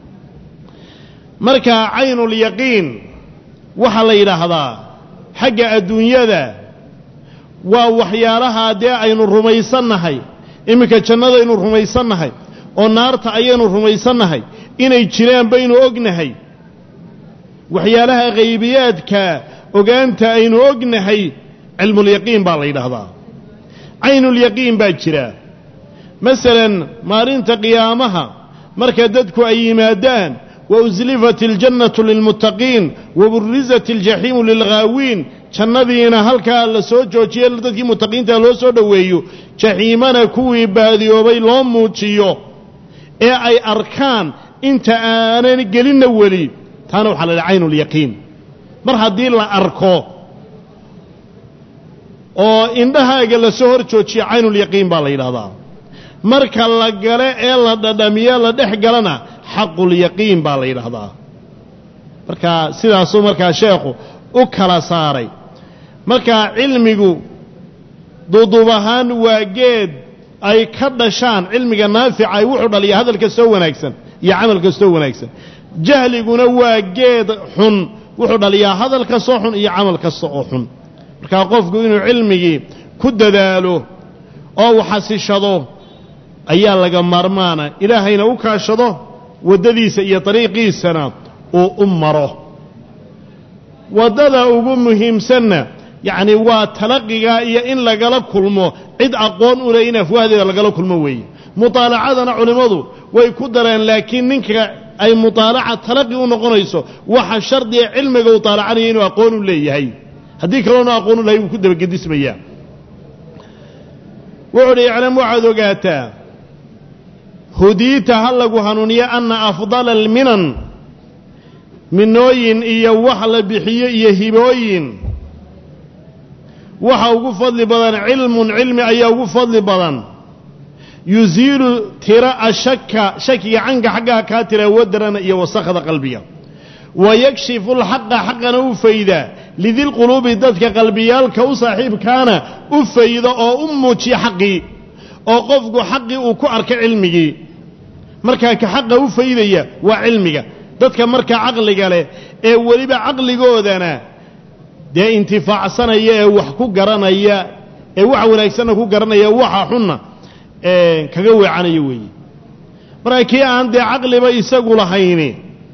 markaa caynulyaqiin waxaa la yidhaahdaa xagga adduunyada waa waxyaalaha dee aynu rumaysannahay iminka jannadaynu rumaysannahay oo naarta ayaynu rumaysannahay inay jiraan baynu ognahay waxyaalaha haybiyaadka ogaanta aynu ognahay cilmulyaqiin baa la yidhaahdaa caynulyaqiin baa jira masalan maalinta qiyaamaha marka dadku ay yimaadaan wa uslifat iljannatu lilmuttaqiin wa burizat aljaxiimu lilghaawiin jannadiina halkaa la soo joojiye dadkii muttaqiinta loo soo dhoweeyo jaxiimana kuwii baadiyoobay loo muujiyo ee ay arkaan inta aanan gelinna weli taana waxaa la dhaha caynulyaqiin mar haddii la arko oo indhahaaga la soo hor joojiyo caynulyaqiin baa la yidhahdaa marka la gale ee la dhadhamiyo la dhex galana xaqulyaqiin baa la yidhaahdaa marka sidaasuu markaa sheekhu u kala saaray markaa cilmigu duuduub ahaan waa geed ay ka dhashaan cilmiga naafica ay wuxuu dhaliya hadal kastoo wanaagsan iyo camal kastoo wanaagsan jahliguna waa geed xun wuxuu dhaliyaa hadal kastoo xun iyo camal kasta oo xun markaa qofku inuu cilmigii ku dadaalo oo uu xasishado ayaa laga maarmaana ilaahayna u kaashado waddadiisa iyo dariiqiisana uu u maro waddada ugu muhiimsanna yacni waa talaqiga iyo in lagala kulmo cid aqoon u leh in afwaahdeeda lagala kulmo weeye mutaalacadana culimmadu way ku dareen laakiin ninka ay mutaalaca talaqi u noqonayso waxa shardiga cilmiga uu taalacanaya inuu aqoon u leeyahay haddii kaloona aqoon u lahay wuu ku dabagedismayaa wuxuu uhi iclam waxaad ogaataa hudiita ha lagu hanuuniyo anna afdala alminan minooyin iyo wax la bixiyo iyo hibooyin waxa ugu fadli badan cilmun cilmi ayaa ugu fadli badan yusiilu tira ashaka shakiga canka xaggaa kaa tira wadarana iyo wasakhda qalbiga wa yakshifu alxaqa xaqana u fayda lidilquluubi dadka qalbiyaalka u saaxiibkaana u faydo oo u muujiya xaqii oo qofku xaqii uu ku arka cilmigii markaa ka xaqa u faydaya waa cilmiga dadka markaa caqliga leh ee weliba caqligoodana dee intifaacsanaya ee wax ku garanaya ee waxa wanaagsanna ku garanaya waxa xunna kaga weecanaya weeye markaa kii aan dee caqliba isagu lahayni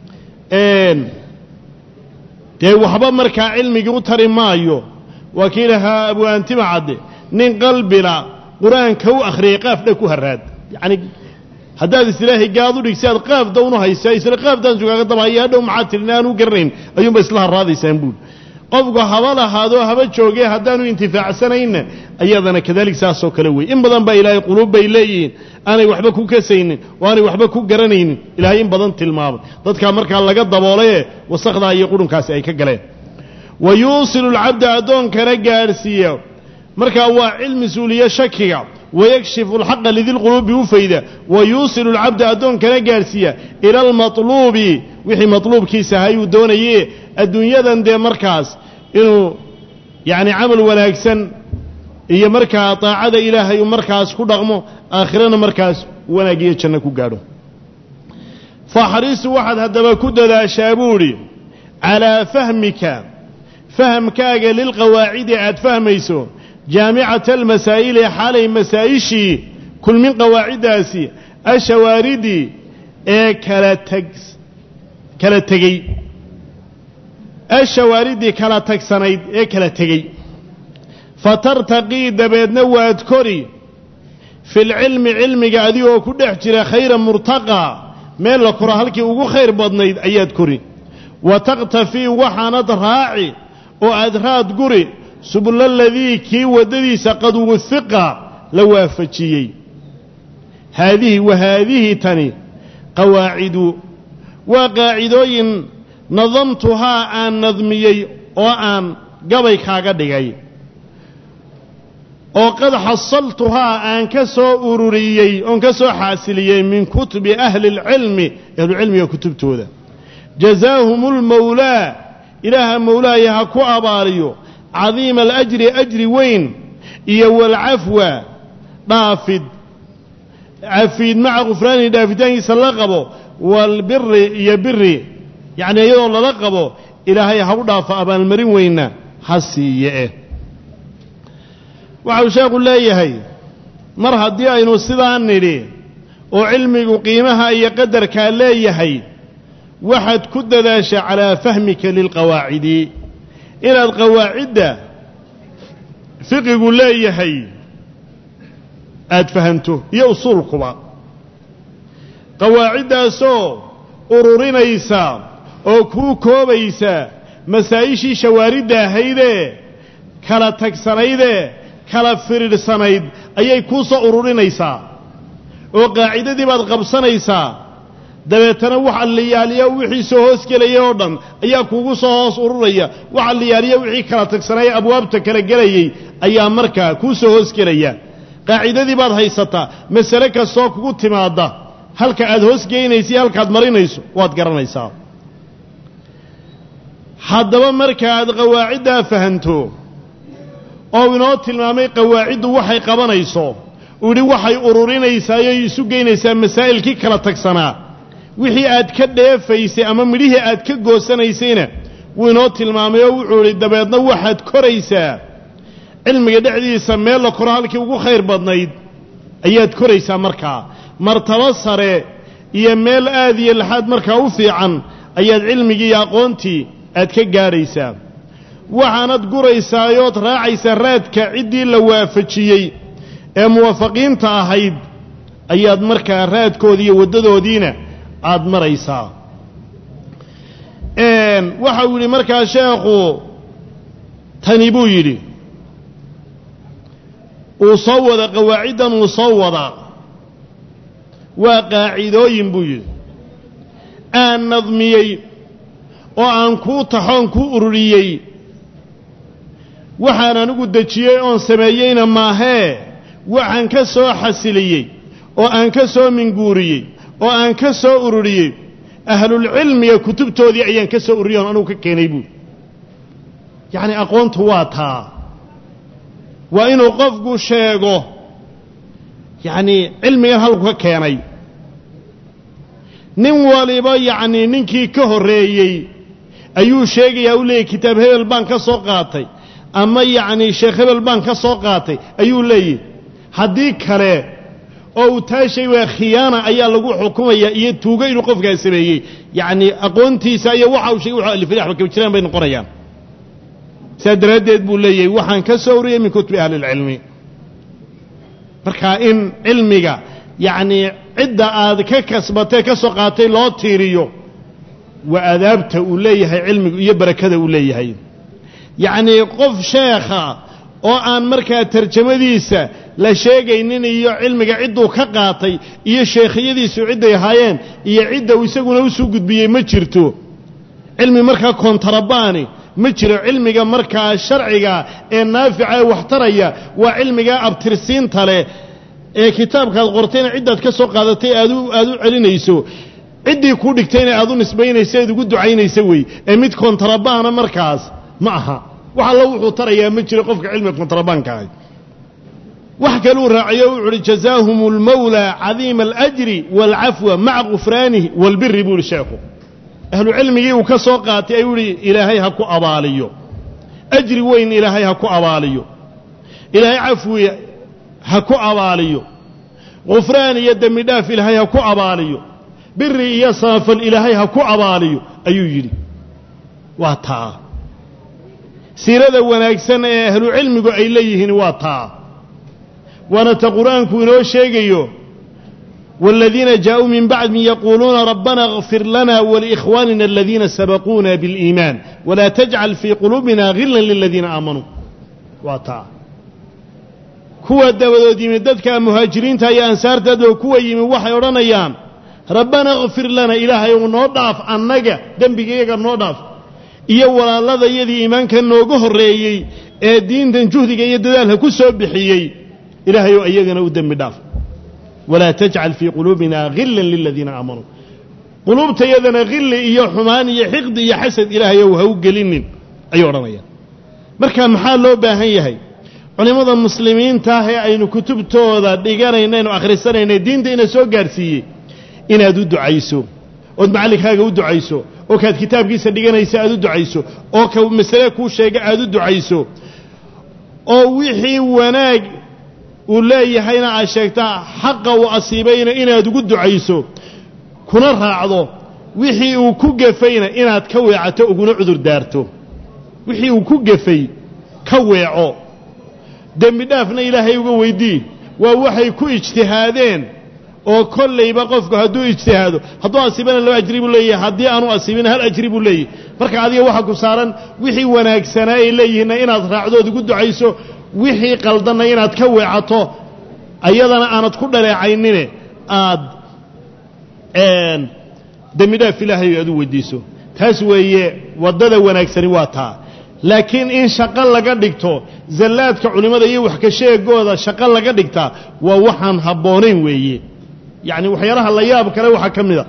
dee waxba markaa cilmigii u tari maayo waa kii lahaa abu antima cadde nin qalbila qur-aanka u akhriyay qaafdha ku haraad yacni haddaad isilaahay gaad u dhigsi aad qaafda unu haysaa isla qaafdaan sugaaga dabahaya hadhow maxaa tirin aan u garanayn ayuunba isla harraadaysaan buuli qofku haba lahaadoo haba joogee haddaanu intifaacsanayna ayadana kadalik saasoo kale wey in badan baa ilaahay quluub bay leeyihiin aanay waxba ku kasaynin oo aanay waxba ku garanaynin ilaahay in badan tilmaamay dadkaa markaa laga daboolaye wasakdaa iyo qurunkaasi ay ka galeen wa yuusilu alcabda addoonkana gaadhsiiya markaa waa cilmi suuliye shakiga wayakshifu alxaqa lidilquluubi u fayda wa yuusilu alcabda addoonkana gaadhsiiya ila almatluubi wixii matluubkiisa ahayuu doonaye adduunyadan dee markaas inuu yacni camal wanaagsan iyo markaa daacada ilaahay uu markaas ku dhaqmo aakhirana markaas wanaag iyo janno ku gaadho faxrisu waxaad haddaba ku dadaashaa buudhi calaa fahmika fahamkaaga lilqawaacidi aad fahmayso jaamicata almasaa'ili xaalay masaa'ishii kulmin qawaaciddaasi ashawaaridii ee kala teg kala tegey ashawaaridii kala tagsanayd ee kala tegey fatartaqii dabeedna waad kori filcilmi cilmiga adigoo ku dhex jira khayra murtaqaa meel la koro halkii ugu khayr badnayd ayaad kori wa taqtafii waxaanad raaci oo aad raad guri subula ladii kii waddadiisa qad wuhiqa la waafajiyey haadihi wa haadihi tani qawaacidu waa qaacidooyin nadamtuhaa aan nadmiyey oo aan gabay kaaga dhigay oo qad xasaltuhaa aan ka soo ururiyey oon ka soo xaasiliyey min kutubi ahli اlcilmi ahlucilmiga kutubtooda jazaahum اlmowlaa ilaaha mowlaaya ha ku abaaliyo cadiima alajri ajri weyn iyo walcafwa dhaafid cafiid maca khufraanihi dhaafitaankiisa la qabo waalbiri iyo biri yacni iyadoo lala qabo ilaahay ha u dhaafo abaalmarin weynna ha siiye eh waxau sheekhu leeyahay mar haddii aynu sidaa nidhi oo cilmigu qiimaha iyo qadarkaa leeyahay waxaad ku dadaasha calaa fahmika lilqawaacidi inaad qawaacidda fiqigu leeyahay aad fahanto iyo usuulkuba qawaaciddaasoo ururinaysa oo kuu koobaysa masaa'ishii shawaaridda ahaydee kala tagsanaydee kala firidhsanayd ayay kuu soo ururinaysaa oo qaacidadii baad qabsanaysaa dabeetana waxa liyaaliya wixii soo hoos gelaya oo dhan ayaa kuugu soo hoos ururaya waxa liyaaliya wixii kala tagsanaya abwaabta kala gelayay ayaa markaa kuu soo hoos gelaya qaacidadii baad haysataa masale kastoo kugu timaadda halka aad hoos geynaysa iyo halkaad marinayso waad garanaysaa haddaba markaaad qawaaciddaa fahanto oo inoo tilmaamay qawaaciddu waxay qabanayso uu yidhi waxay ururinaysaa yoy isu geynaysaa masaa'ilkii kala tagsanaa wixii aad ka dheefaysay ama midhihii aad ka goosanaysayna wuu inoo tilmaamay oo wuxuu idhi dabeedna waxaad koraysaa cilmiga dhexdiisa meel la koro halkii ugu khayr badnayd ayaad koraysaa markaa martabo sare iyo meel aad iyo laxaad markaa u fiican ayaad cilmigii iyo aqoontii aad ka gaadhaysaa waxaanad guraysaayood raacaysaa raadka ciddii la waafajiyey ee muwaafaqiinta ahayd ayaad markaa raadkoodii iyo waddadoodiina aad maraysaa waxa uu yidhi markaa sheekhu tani buu yidhi uu soo wada qawaaciddan uu soo wadaa waa qaacidooyin buu yidhi aan nadmiyey oo aan kuu taxoon kuu ururiyey waxaan anigu dejiyey oon sameeyeyna maahee waxaan ka soo xasiliyey oo aan ka soo minguuriyey oo aan ka soo ururiyey ahlulcilmiga kutubtoodii ayaan ka soo ururiyey oon anugu ka keenay buuri yacni aqoontu waa taa waa inuu qofku sheego yacnii cilmigan halku ka keenay nin waliba yacnii ninkii ka horreeyey ayuu sheegayaa u leeyahy kitaab hebel baan ka soo qaatay ama yacnii sheekh hebel baan ka soo qaatay ayuu leeyahy haddii kale oo uu taa shay waa khiyaana ayaa lagu xukumaya iyo tuugo inuu qofkaa sameeyey yacni aqoontiisa iyo waxa uu sheegay wuxuu alifay waxba kama jiraan bay noqonayaan sidaa daraaddeed buu leeyahay waxaan ka soo wariyey min kutubi ahli ilcilmi marka in cilmiga yacnii cidda aad ka kasbatee ka soo qaatay loo tiiriyo waa adaabta uu leeyahay cilmigu iyo barakada uu leeyahay yacnii qof sheekha oo aan markaa tarjamadiisa la sheegaynin iyo cilmiga cidduu ka qaatay iyo sheekhiyadiisu cidday ahaayeen iyo cidda uu isaguna usuu gudbiyey ma jirto cilmi markaa kontarabaani ma jiro cilmiga markaa sharciga ee naafica ee waxtaraya waa cilmigaa abtirsiinta leh ee kitaabkaad qortayna ciddaad ka soo qaadatay aad u aad u celinayso ciddii kuu dhigtayna aad u nisbaynaysa eed ugu ducaynaysa wey ee mid kontrabaana markaas ma aha wax allo wuxuu tarayaa ma jiro qofka cilmiga kontrabaanka ahay wax kaluu raaciyo wuxu uhi jazaahum اlmawlى cadiima اlأjri wاlcafwa maca gufraanihi wاlbiri buu ihi sheekhu ahlu cilmigii uu ka soo qaatay ayuu ihi ilaahay ha ku abaaliyo ajri weyn ilaahay ha ku abaaliyo ilaahay cafwi ha ku abaaliyo gufraan iyo dembi dhaaf ilaahay ha ku abaaliyo biri iyo saafal ilaahay ha ku abaaliyo ayuu yidhi waa taa siirada wanaagsan ee ahlu cilmigu ay leeyihiin waa taa waana ta qur-aanku inoo sheegayo والذين جاءوا من بعدهم يقولون ربنا اغفر لنا ولإخواننا الذين سبقونا بالإيمان ولا تجعل في قلوبنا غلا للذين آمنوا واتا كوا دبدود يمين ددك مهاجرين تايا أنسار ددو كوا يمين وحي ورانيان ربنا اغفر لنا إلهي ونوضعف أنك دنبك إيقا نوضعف iyo walaaladayadii iimaanka nooga horreeyey ee diintan juhdiga iyo dadaalka ku soo bixiyey ilaahayou iyagana u dembi dhaaf walaa tajcal fii quluubina hillan liladiina aamanuu quluubtayadana hilli iyo xumaan iyo xiqdi iyo xasad ilaahayow ha u gelinin ayuu odhanayaan marka maxaa loo baahan yahay culimmada muslimiinta ah ee aynu kutubtooda dhiganaynaaynu akhrisanayna diinta ina soo gaadhsiiyey inaad u ducayso ood macallinkaaga u ducayso oo kaad kitaabkiisa dhiganaysa aad u ducayso oo ka masale kuu sheega aad u ducayso oo wixii wanaag uu leeyahayna aad sheegtaa xaqa uu asiibayna inaad ugu ducayso kuna raacdo wixii uu ku gefayna inaad ka weecato uguna cudur daarto wixii uu ku gefay ka weeco dembi dhaafna ilaahay uga weydii waa waxay ku ijtihaadeen oo kollayba qofku hadduu ijtihaado hadduu asiibana laba ajri buu leeyahay haddii aanu asiibina hal ajri buu leeyahay marka adiga waxaa ku saaran wixii wanaagsanaa ay leeyihiinna inaad raacdood ugu ducayso wixii qaldanna inaad ka weecato ayadana aanad ku dhaleecaynine aad dembi dhaaf ilaahay aad u weydiiso taas weeye waddada wanaagsani waa taa laakiin in shaqo laga dhigto zallaadka culimmada iyo wax ka sheegooda shaqo laga dhigtaa waa waxaan habboonayn weeye yacni waxyaalaha la yaab kale waxaa ka mid a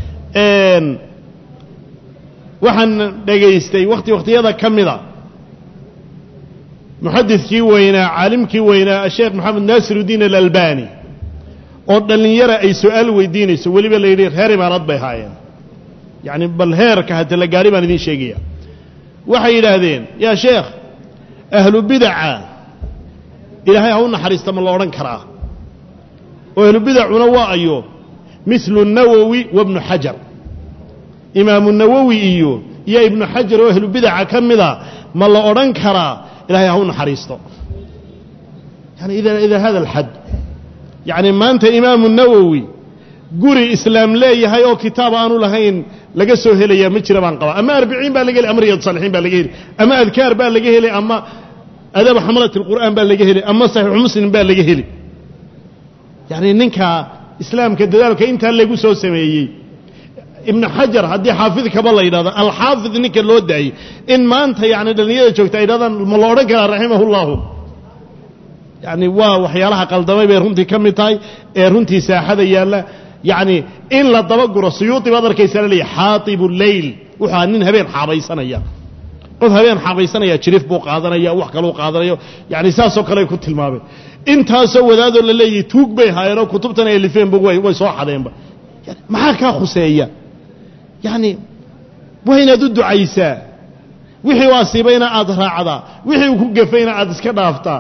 waxaan dhegaystay wakhti wakhtiyada ka mida muxadidkii weynaa caalimkii weynaa sheekh maxamed naasirudiin alalbani oo dhallinyara ay su-aal weydiinayso weliba la yidhi reer imaarad bay haayeen yacni bal heerka hata la gaadhi baan idiin sheegaya waxay yidhaahdeen yaa sheekh ahlu bidaca ilaahay ha u naxariista ma la odhan karaa oo ahlu bidacuna waa ayo mislu nawowi wa bnu xajar imaamu nawowi iyo iyo ibnu xajar oo ahlu bidaca ka mida ma la odhan karaa ilahay ha u naxariisto yani ila hada alxad yacni maanta imaamu nawowi guri islaam leeyahay oo kitaab aanu lahayn laga soo helayaa ma jira baan qabaa ama arbiciin baa laga heli ama riyad saalixiin baa laga heli ama adkaar baa laga heli ama adaab xamalat alqur'aan baa laga heli ama saxiixu muslim baa laga heli yacni ninka islaamka dadaalka intaa lagu soo sameeyey ibnu xajar haddii xaafid kaba la yidhahdo alxaafid ninka loo daayey in maanta yani dhallinyada joogta ay yidhahdaan ma la odhan karaa raximahullahu yacni waa waxyaalaha qaldamay bay runtii ka mid tahay ee runtii saaxada yaalla yacni in la dabaguro suyuudi baad arkaysaa la leeyahy xaatibu leyl wuxua nin habeen xaabaysanaya qof habeen xaabaysanaya jirif buu qaadanaya wax kaluu qaadanayo yani saasoo kale ay ku tilmaameen intaasoo wadaadoo la leeyahay tuug bay haayeenoo kutubtan ay lifeenba way soo xadeenba maxaa kaa khuseeya yacni waa inaad u ducaysaa wixii u asiibayna aad raacdaa wixii uu ku gafayna aad iska dhaaftaa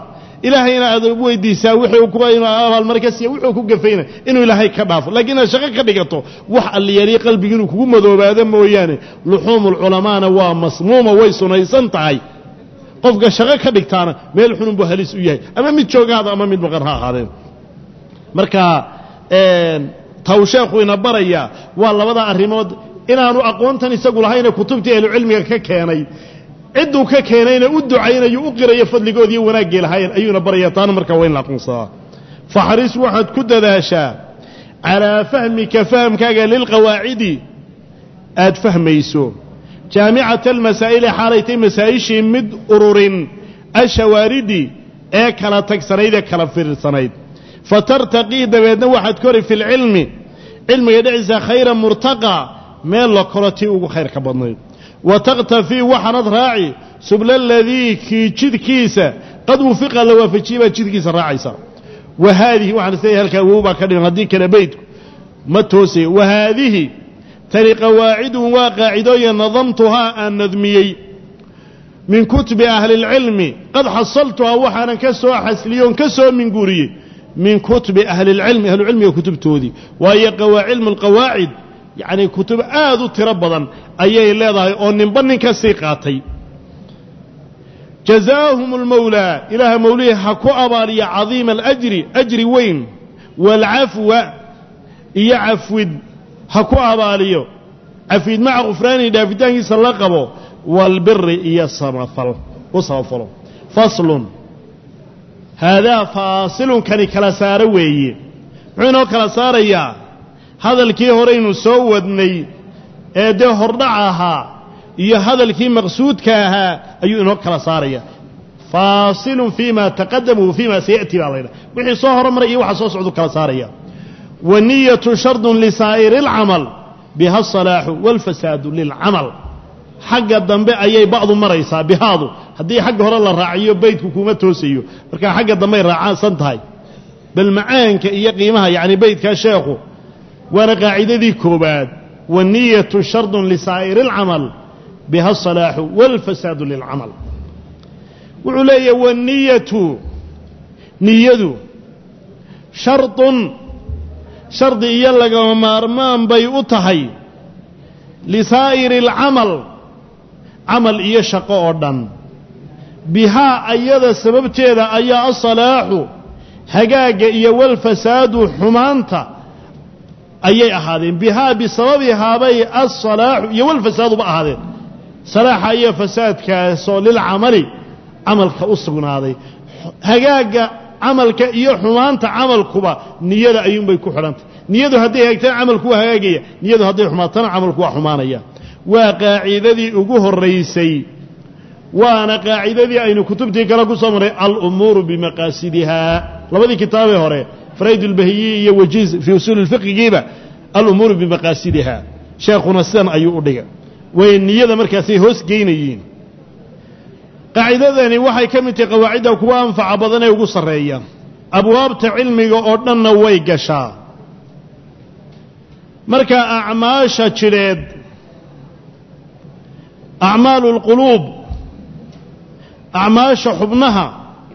ilaahayna aad weydiisaa wuxuu ku inuu abaalmar ka siiya wuxuu ku gafayna inuu ilaahay ka dhaafo laakiin inaad shaqo ka dhigato wax alliyaliya qalbigi inuu kugu madoobaado mooyaane luxuumulculamaana waa masmuuma way sunaysan tahay qofka shaqo ka dhigtaana meel xunun buu halis u yahay ama mid joogaada ama mid maqan ha ahaadeen marka taw sheekhu ina barayaa waa labada arrimood inaanu aqoontan isagu lahayne kutubtii ahlucilmiga ka keenay cidduu ka keenayna u ducaynayo u qirayo fadligoodiiyo wanaaggii lahaayeen ayuuna baraya taana markaa waa in la aqoonsadaa faxris waxaad ku dadaashaa calaa fahmika fahamkaaga lilqawaacidi aad fahmayso jaamicata almasaa'ili xaalaytay masaa'ishii mid ururin ashawaaridi ee kala tagsanayd ee kala fiirsanayd fatartaqii dabeedna waxaad kori fi lcilmi cilmiga dhexdiisa khayra murtaqa meel la koro tii ugu khayrka badnayd wa takhtafii waxaanad raaci subla aladii kii jidkiisa qad wufiqa la waafajiyey baad jidkiisa raacaysa wa haadihi waxaan isleeyahay halkaa wow baa ka dhigan haddii kale beydku ma toosaya wa haadihi tani qawaacidun waa qaacidooyin nadamtuhaa aan nadmiyey min kutubi ahli اlcilmi qad xasaltuhaa waxaanan ka soo xasliyoon ka soo minguuriyey min kutubi ahli اlcilmi ahlucilmiga kutubtoodii waayo cilmu اlqawaacid yacnii kutub aad u tiro badan ayay leedahay oo ninba nin ka sii qaatay jazaahum اlmawlaa ilaaha mawlihii ha ku abaaliya cadiima alajri ajri weyn waalcafwa iyo cafwid ha ku abaaliyo cafwid maca khufraanihi dhaafitaankiisa la qabo waalbiri iyo samafal u samafalo faslun haadaa faasilun kani kala saaro weeye muxuu inoo kala saarayaa hadalkii horeynu soo wadnay ee dee hordhac ahaa iyo hadalkii maqsuudka ahaa ayuu inoo kala saaraya faasilun fii ma taqadama wa fii ma saya'ti baa laydhaha wixii soo hormaray iyo waxa soo socdu kala saaraya wa niyatu shardun lisaa'iri اlcamal biha asalaaxu wاlfasaadu lilcamal xagga dambe ayay ba'du maraysaa bihaadu haddii xagga hore la raaciyo beydku kuma toosayo markaa xagga dambey raacsan tahay bal macaanka iyo qiimaha yacni beydkaa sheekhu waana qaacidadii koobaad waniyatu shardun lisaa'iri اlcamal biha asalaaxu wاlfasaadu lilcamal wuxuu leeyahay waniyatu niyadu shardun shardi iyo lagama maarmaan bay u tahay lisaa'iri اlcamal camal iyo shaqo oo dhan bihaa ayada sababteeda ayaa asalaaxu hagaagga iyo walfasaadu xumaanta ayay ahaadeen bihaa bisababihaabay asalaaxu iyo walfasaaduba ahaadeen salaaxa iyo fasaadkaasoo lilcamali camalka u sugnaaday hagaagga camalka iyo xumaanta camalkuba niyada ayuunbay ku xidhantay niyadu hadday hagaagtana camalku waa hagaagaya niyadu hadday xumaatana camalku waa xumaanaya waa qaacidadii ugu horraysay waana qaacidadii aynu kutubtii kale ku soo marray alumuuru bimaqaasidihaa labadii kitaabee hore farayd ulbahiyi iyo wajiiz fii usuuli lfiqigiiba alumuuru bimaqaasidihaa sheekhuna sidan ayuu u dhigay way niyada markaasay hoos geynayiin qaacidadani waxay ka mid tahay qawaacidda kuwa anfaca badan ee ugu sarreeya abwaabta cilmiga oo dhanna way gashaa marka acmaasha jidheed acmaalu اlquluub acmaasha xubnaha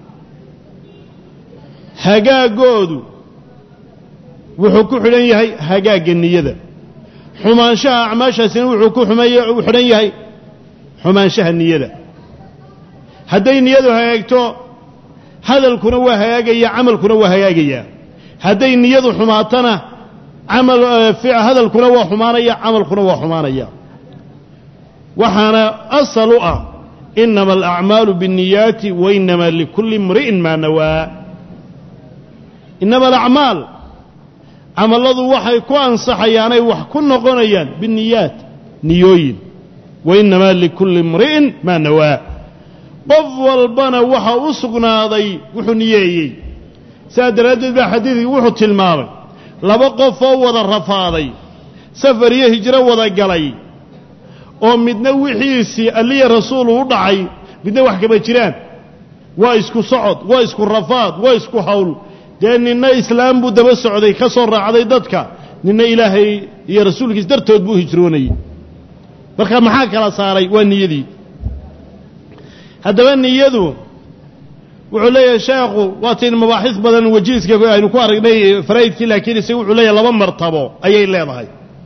hagaagoodu wuxuu ku xidhan yahay hagaagga niyada xumaanshaha acmaashaasina wuxuu ku u xidhan yahay xumaanshaha niyada hadday niyadu hagaagto hadalkuna waa hagaagaya camalkuna waa hagaagayaa hadday niyadu xumaatana camal hadalkuna waa xumaanaya camalkuna waa xumaanaya waxaana asal u ah inama alacmaalu biاnniyaati wa inama likulli imri'in maa nawaa inama alacmaal camalladu waxay ku ansaxayaanay wax ku noqonayaan binniyaat niyooyin wa inamaa likulli imri'in maa nawaa qof walbana waxa u sugnaaday wuxuu niyeeyey saas daraaddeed baa xadiidkii wuxuu tilmaamay laba qof oo wada rafaaday safar iyo hijro wada galay oo midna wixiisii alliya rasuulu u dhacay midna wax kama jiraan waa isku socod waa isku rafaad waa isku hawl dee ninna islaam buu daba socday ka soo raacday dadka ninna ilaahay iyo rasuulkiis dartood buu hijroonayey marka maxaa kala saaray waa niyadii haddaba niyadu wuxuu leeyahay sheekhu waatiin mabaaxis badan wajiiska aynu ku aragnay faraa'idkii laakiin isaga wuxuu leeyahay laba martabo ayay leedahay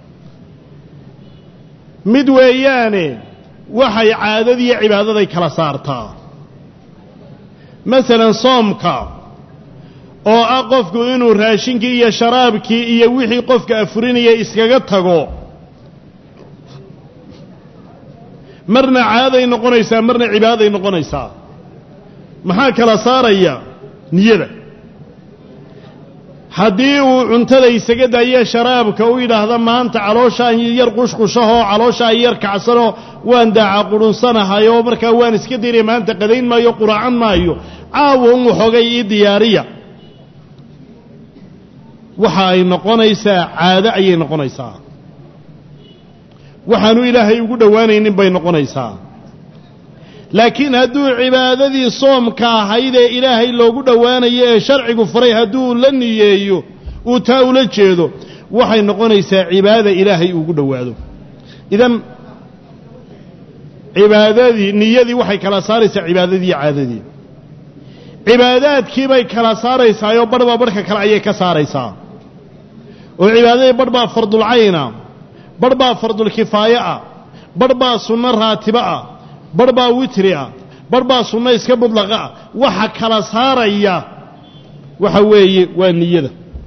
mid weeyaane waxay caadadiiyo cibaadaday kala saartaa masalan soomka oo ah qofku inuu raashinkii iyo sharaabkii iyo wixii qofka afurinaya iskaga tago marna caaday noqonaysaa marna cibaadaday noqonaysaa maxaa kala saaraya niyada haddii uu cuntada isaga daayo sharaabka u yidhaahda maanta calooshaan yar qushqushahoo calooshaan yar kacsanoo waan daaca qudhunsanahay oo markaa waan iska daynaya maanta qadayn maayo quraacan maayo caawa un waxoogay ii diyaariya waxa ay noqonaysaa caado ayay noqonaysaa waxaanu ilaahay ugu dhowaanaynin bay noqonaysaa laakiin hadduu cibaadadii soomka ahayd ee ilaahay loogu dhowaanayo ee sharcigu faray hadduu la niyeeyo uu taa ula jeedo waxay noqonaysaa cibaada ilaahay ugu dhowaado idan cibaadadii niyadii waxay kala saaraysaa cibaadadii iyo caadadii cibaadaadkiibay kala saaraysaayoo barhbaa barhka kale ayay ka saaraysaa oo cibaadadii barh baa fardulcayna barh baa fardulkifaaye ah barh baa sunno raatibo ah barh baa witri ah barh baa sunno iska mudlaqa ah waxa kala saaraya waxa weeye waa niyada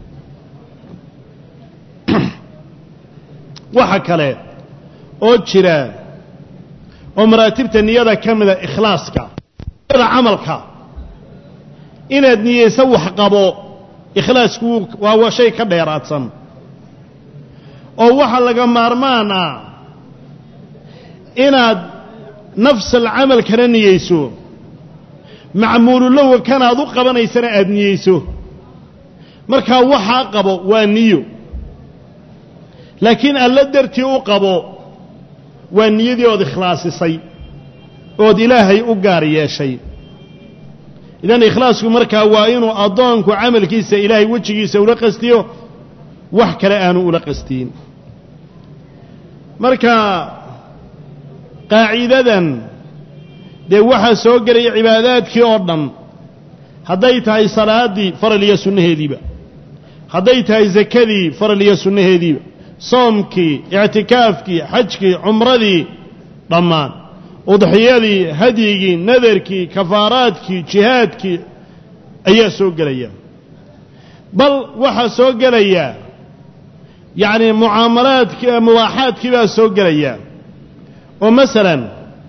waxa kale oo jira oo maraatibta niyada ka mida ikhlaaska niyada camalka inaad niyeyso wax qabo ikhlaasku waa shay ka dheeraadsan oo waxa laga maarmaan ah inaad nafsal camalkana niyeyso macmuululowa kanaad u qabanaysana aada niyeyso markaa waxaa qabo waa niyo laakiin alla dartii u qabo waa niyadii ood ikhlaasisay ood ilaahay u gaar yeeshay idan ikhlaasku markaa waa inuu addoonku camalkiisa ilaahay wejigiisa ula qastiyo wax kale aanu ula qastiin marka qaaciidadan dee waxaa soo gelaya cibaadaadkii oo dhan hadday tahay salaaddii faral iyo sunnaheediiba hadday tahay sakadii faral iyo sunnaheediiba soomkii ictikaafkii xajkii cumradii dhammaan udxiyadii hadyigii nadarkii kafaaraadkii jihaadkii ayaa soo gelaya bal waxaa soo gelaya yacni mucaamalaadki mubaaxaadkii baa soo gelaya oo masalan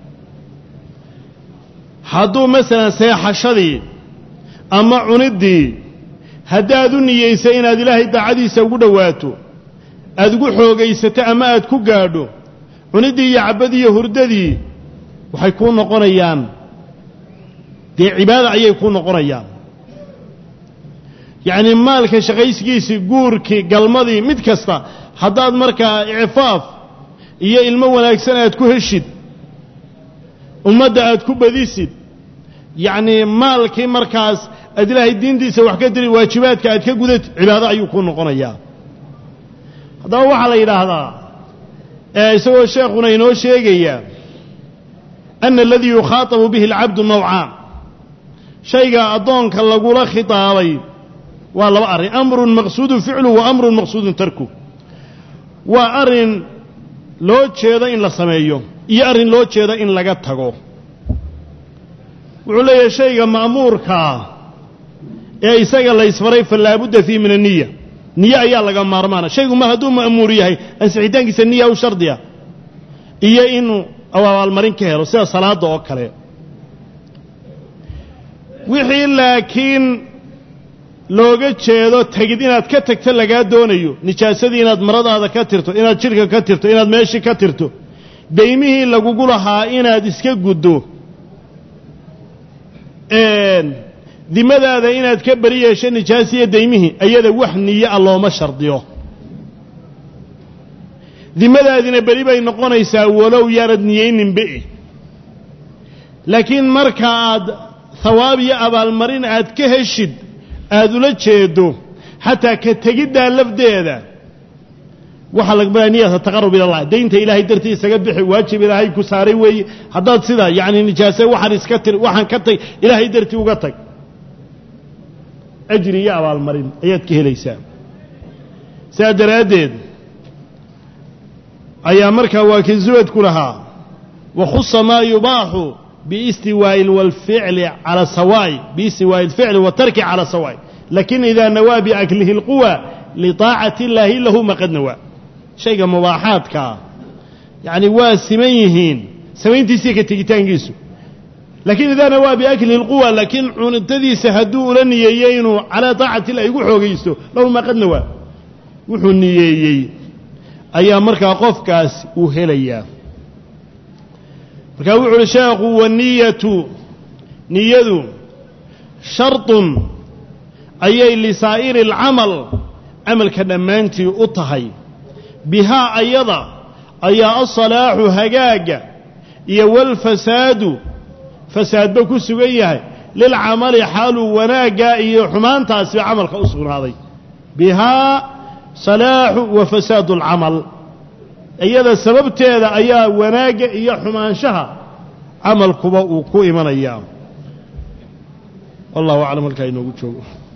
hadduu masalan seexashadii ama cuniddii haddaad u niyeysa inaad ilaahay daacadiisa ugu dhowaato aad ugu xoogaysato ama aad ku gaadho cuniddii iyo cabbadii iyo hurdadii waxay kuu noqonayaan dee cibaada ayay kuu noqonayaan yacnii maalka shaqaysigiisii guurkii galmadii mid kasta haddaad markaa icfaaf iyo ilmo wanaagsan aad ku heshid ummadda aad ku badisid yacnii maalkii markaas aad ilaahay diintiisa wax ka diri waajibaadka aad ka gudatid cibaado ayuu kuu noqonayaa haddaba waxaa la yidhaahdaa ee isagoo sheekhuna inoo sheegaya ana aladii yukhaatabu bihi alcabdu nawcaan shayga addoonka lagula khitaabay waa laba arrin amrun maqsuudun ficlu wa amrun maqsuudun tarku waa arrin loo jeedo in la sameeyo iyo arrin loo jeedo in laga tago wuxuu leeyahay shayga ma'muurkaa ee isaga la ysfaray fa laabudda fiihi min aniya niye ayaa laga maarmaana shaygu mar hadduu ma'muur yahay ansixitaankiisa niya u shardiya iyo inuu abaalmarin ka helo sida salaadda oo kale wixii laakiin looga jeedo tegid inaad ka tagto lagaa doonayo nijaasadii inaad maradaada ka tirto inaad jidhka ka tirto inaad meeshii ka tirto daymihii lagugu lahaa inaad iska guddo dimadaada inaad ka beri yeesho nijaasiya daymihii ayada wax niyo a looma shardiyo dimadaadina beri bay noqonaysaa walow yaanad niyeyninbe laakiin marka aad hawaab iyo abaalmarin aad ka heshid aada ula jeedo xataa ka tegiddaa lafdeeda waxaa laga niyata taqarub ilallah daynta ilaahay dartii isaga bixi waajib ilaahay ku saaray weeye haddaad sida yacni nijaase waxaan iska tir waxaan ka tag ilaahay dartii uga tag ajri iyo abaalmarin ayaad ka helaysaa sidaa daraaddeed ayaa markaa waa kii zuwadku lahaa wakhusa maa yubaaxu biistiwaa'i walficli cala sawaa'i biistiwaa'i alficli watarki cala sawaa'i lakin idaa nawaa biaklihi اlquwa liطaacati illaahi lahu maqad nawaa shayga mubaaxaadkaa yacni waa siman yihiin samayntiisiiyo ka tegitaankiisu laakiin idaa nawaa biaklihi اlquwa laakiin cuntadiisa hadduu ula niyeeyey inuu calaa taacati illahi ugu xoogaysto lahu maqad nawaa wuxuu niyeeyey ayaa markaa qofkaas uu helayaa markaa wuxu uhi sheekhu waniyatu niyadu sharطun ayay lisaa'iri alcamal camalka dhammaantii u tahay bihaa ayada ayaa asalaaxu hagaagga iyo walfasaadu fasaadba ku sugan yahay lilcamali xaaluu wanaaggaa iyo xumaantaasiba camalka u sugnaaday bihaa salaaxu wa fasaadu alcamal iyada sababteeda ayaa wanaagga iyo xumaanshaha camalkuba uu ku imanayaa wallahu aclam halkaa inoogu joogo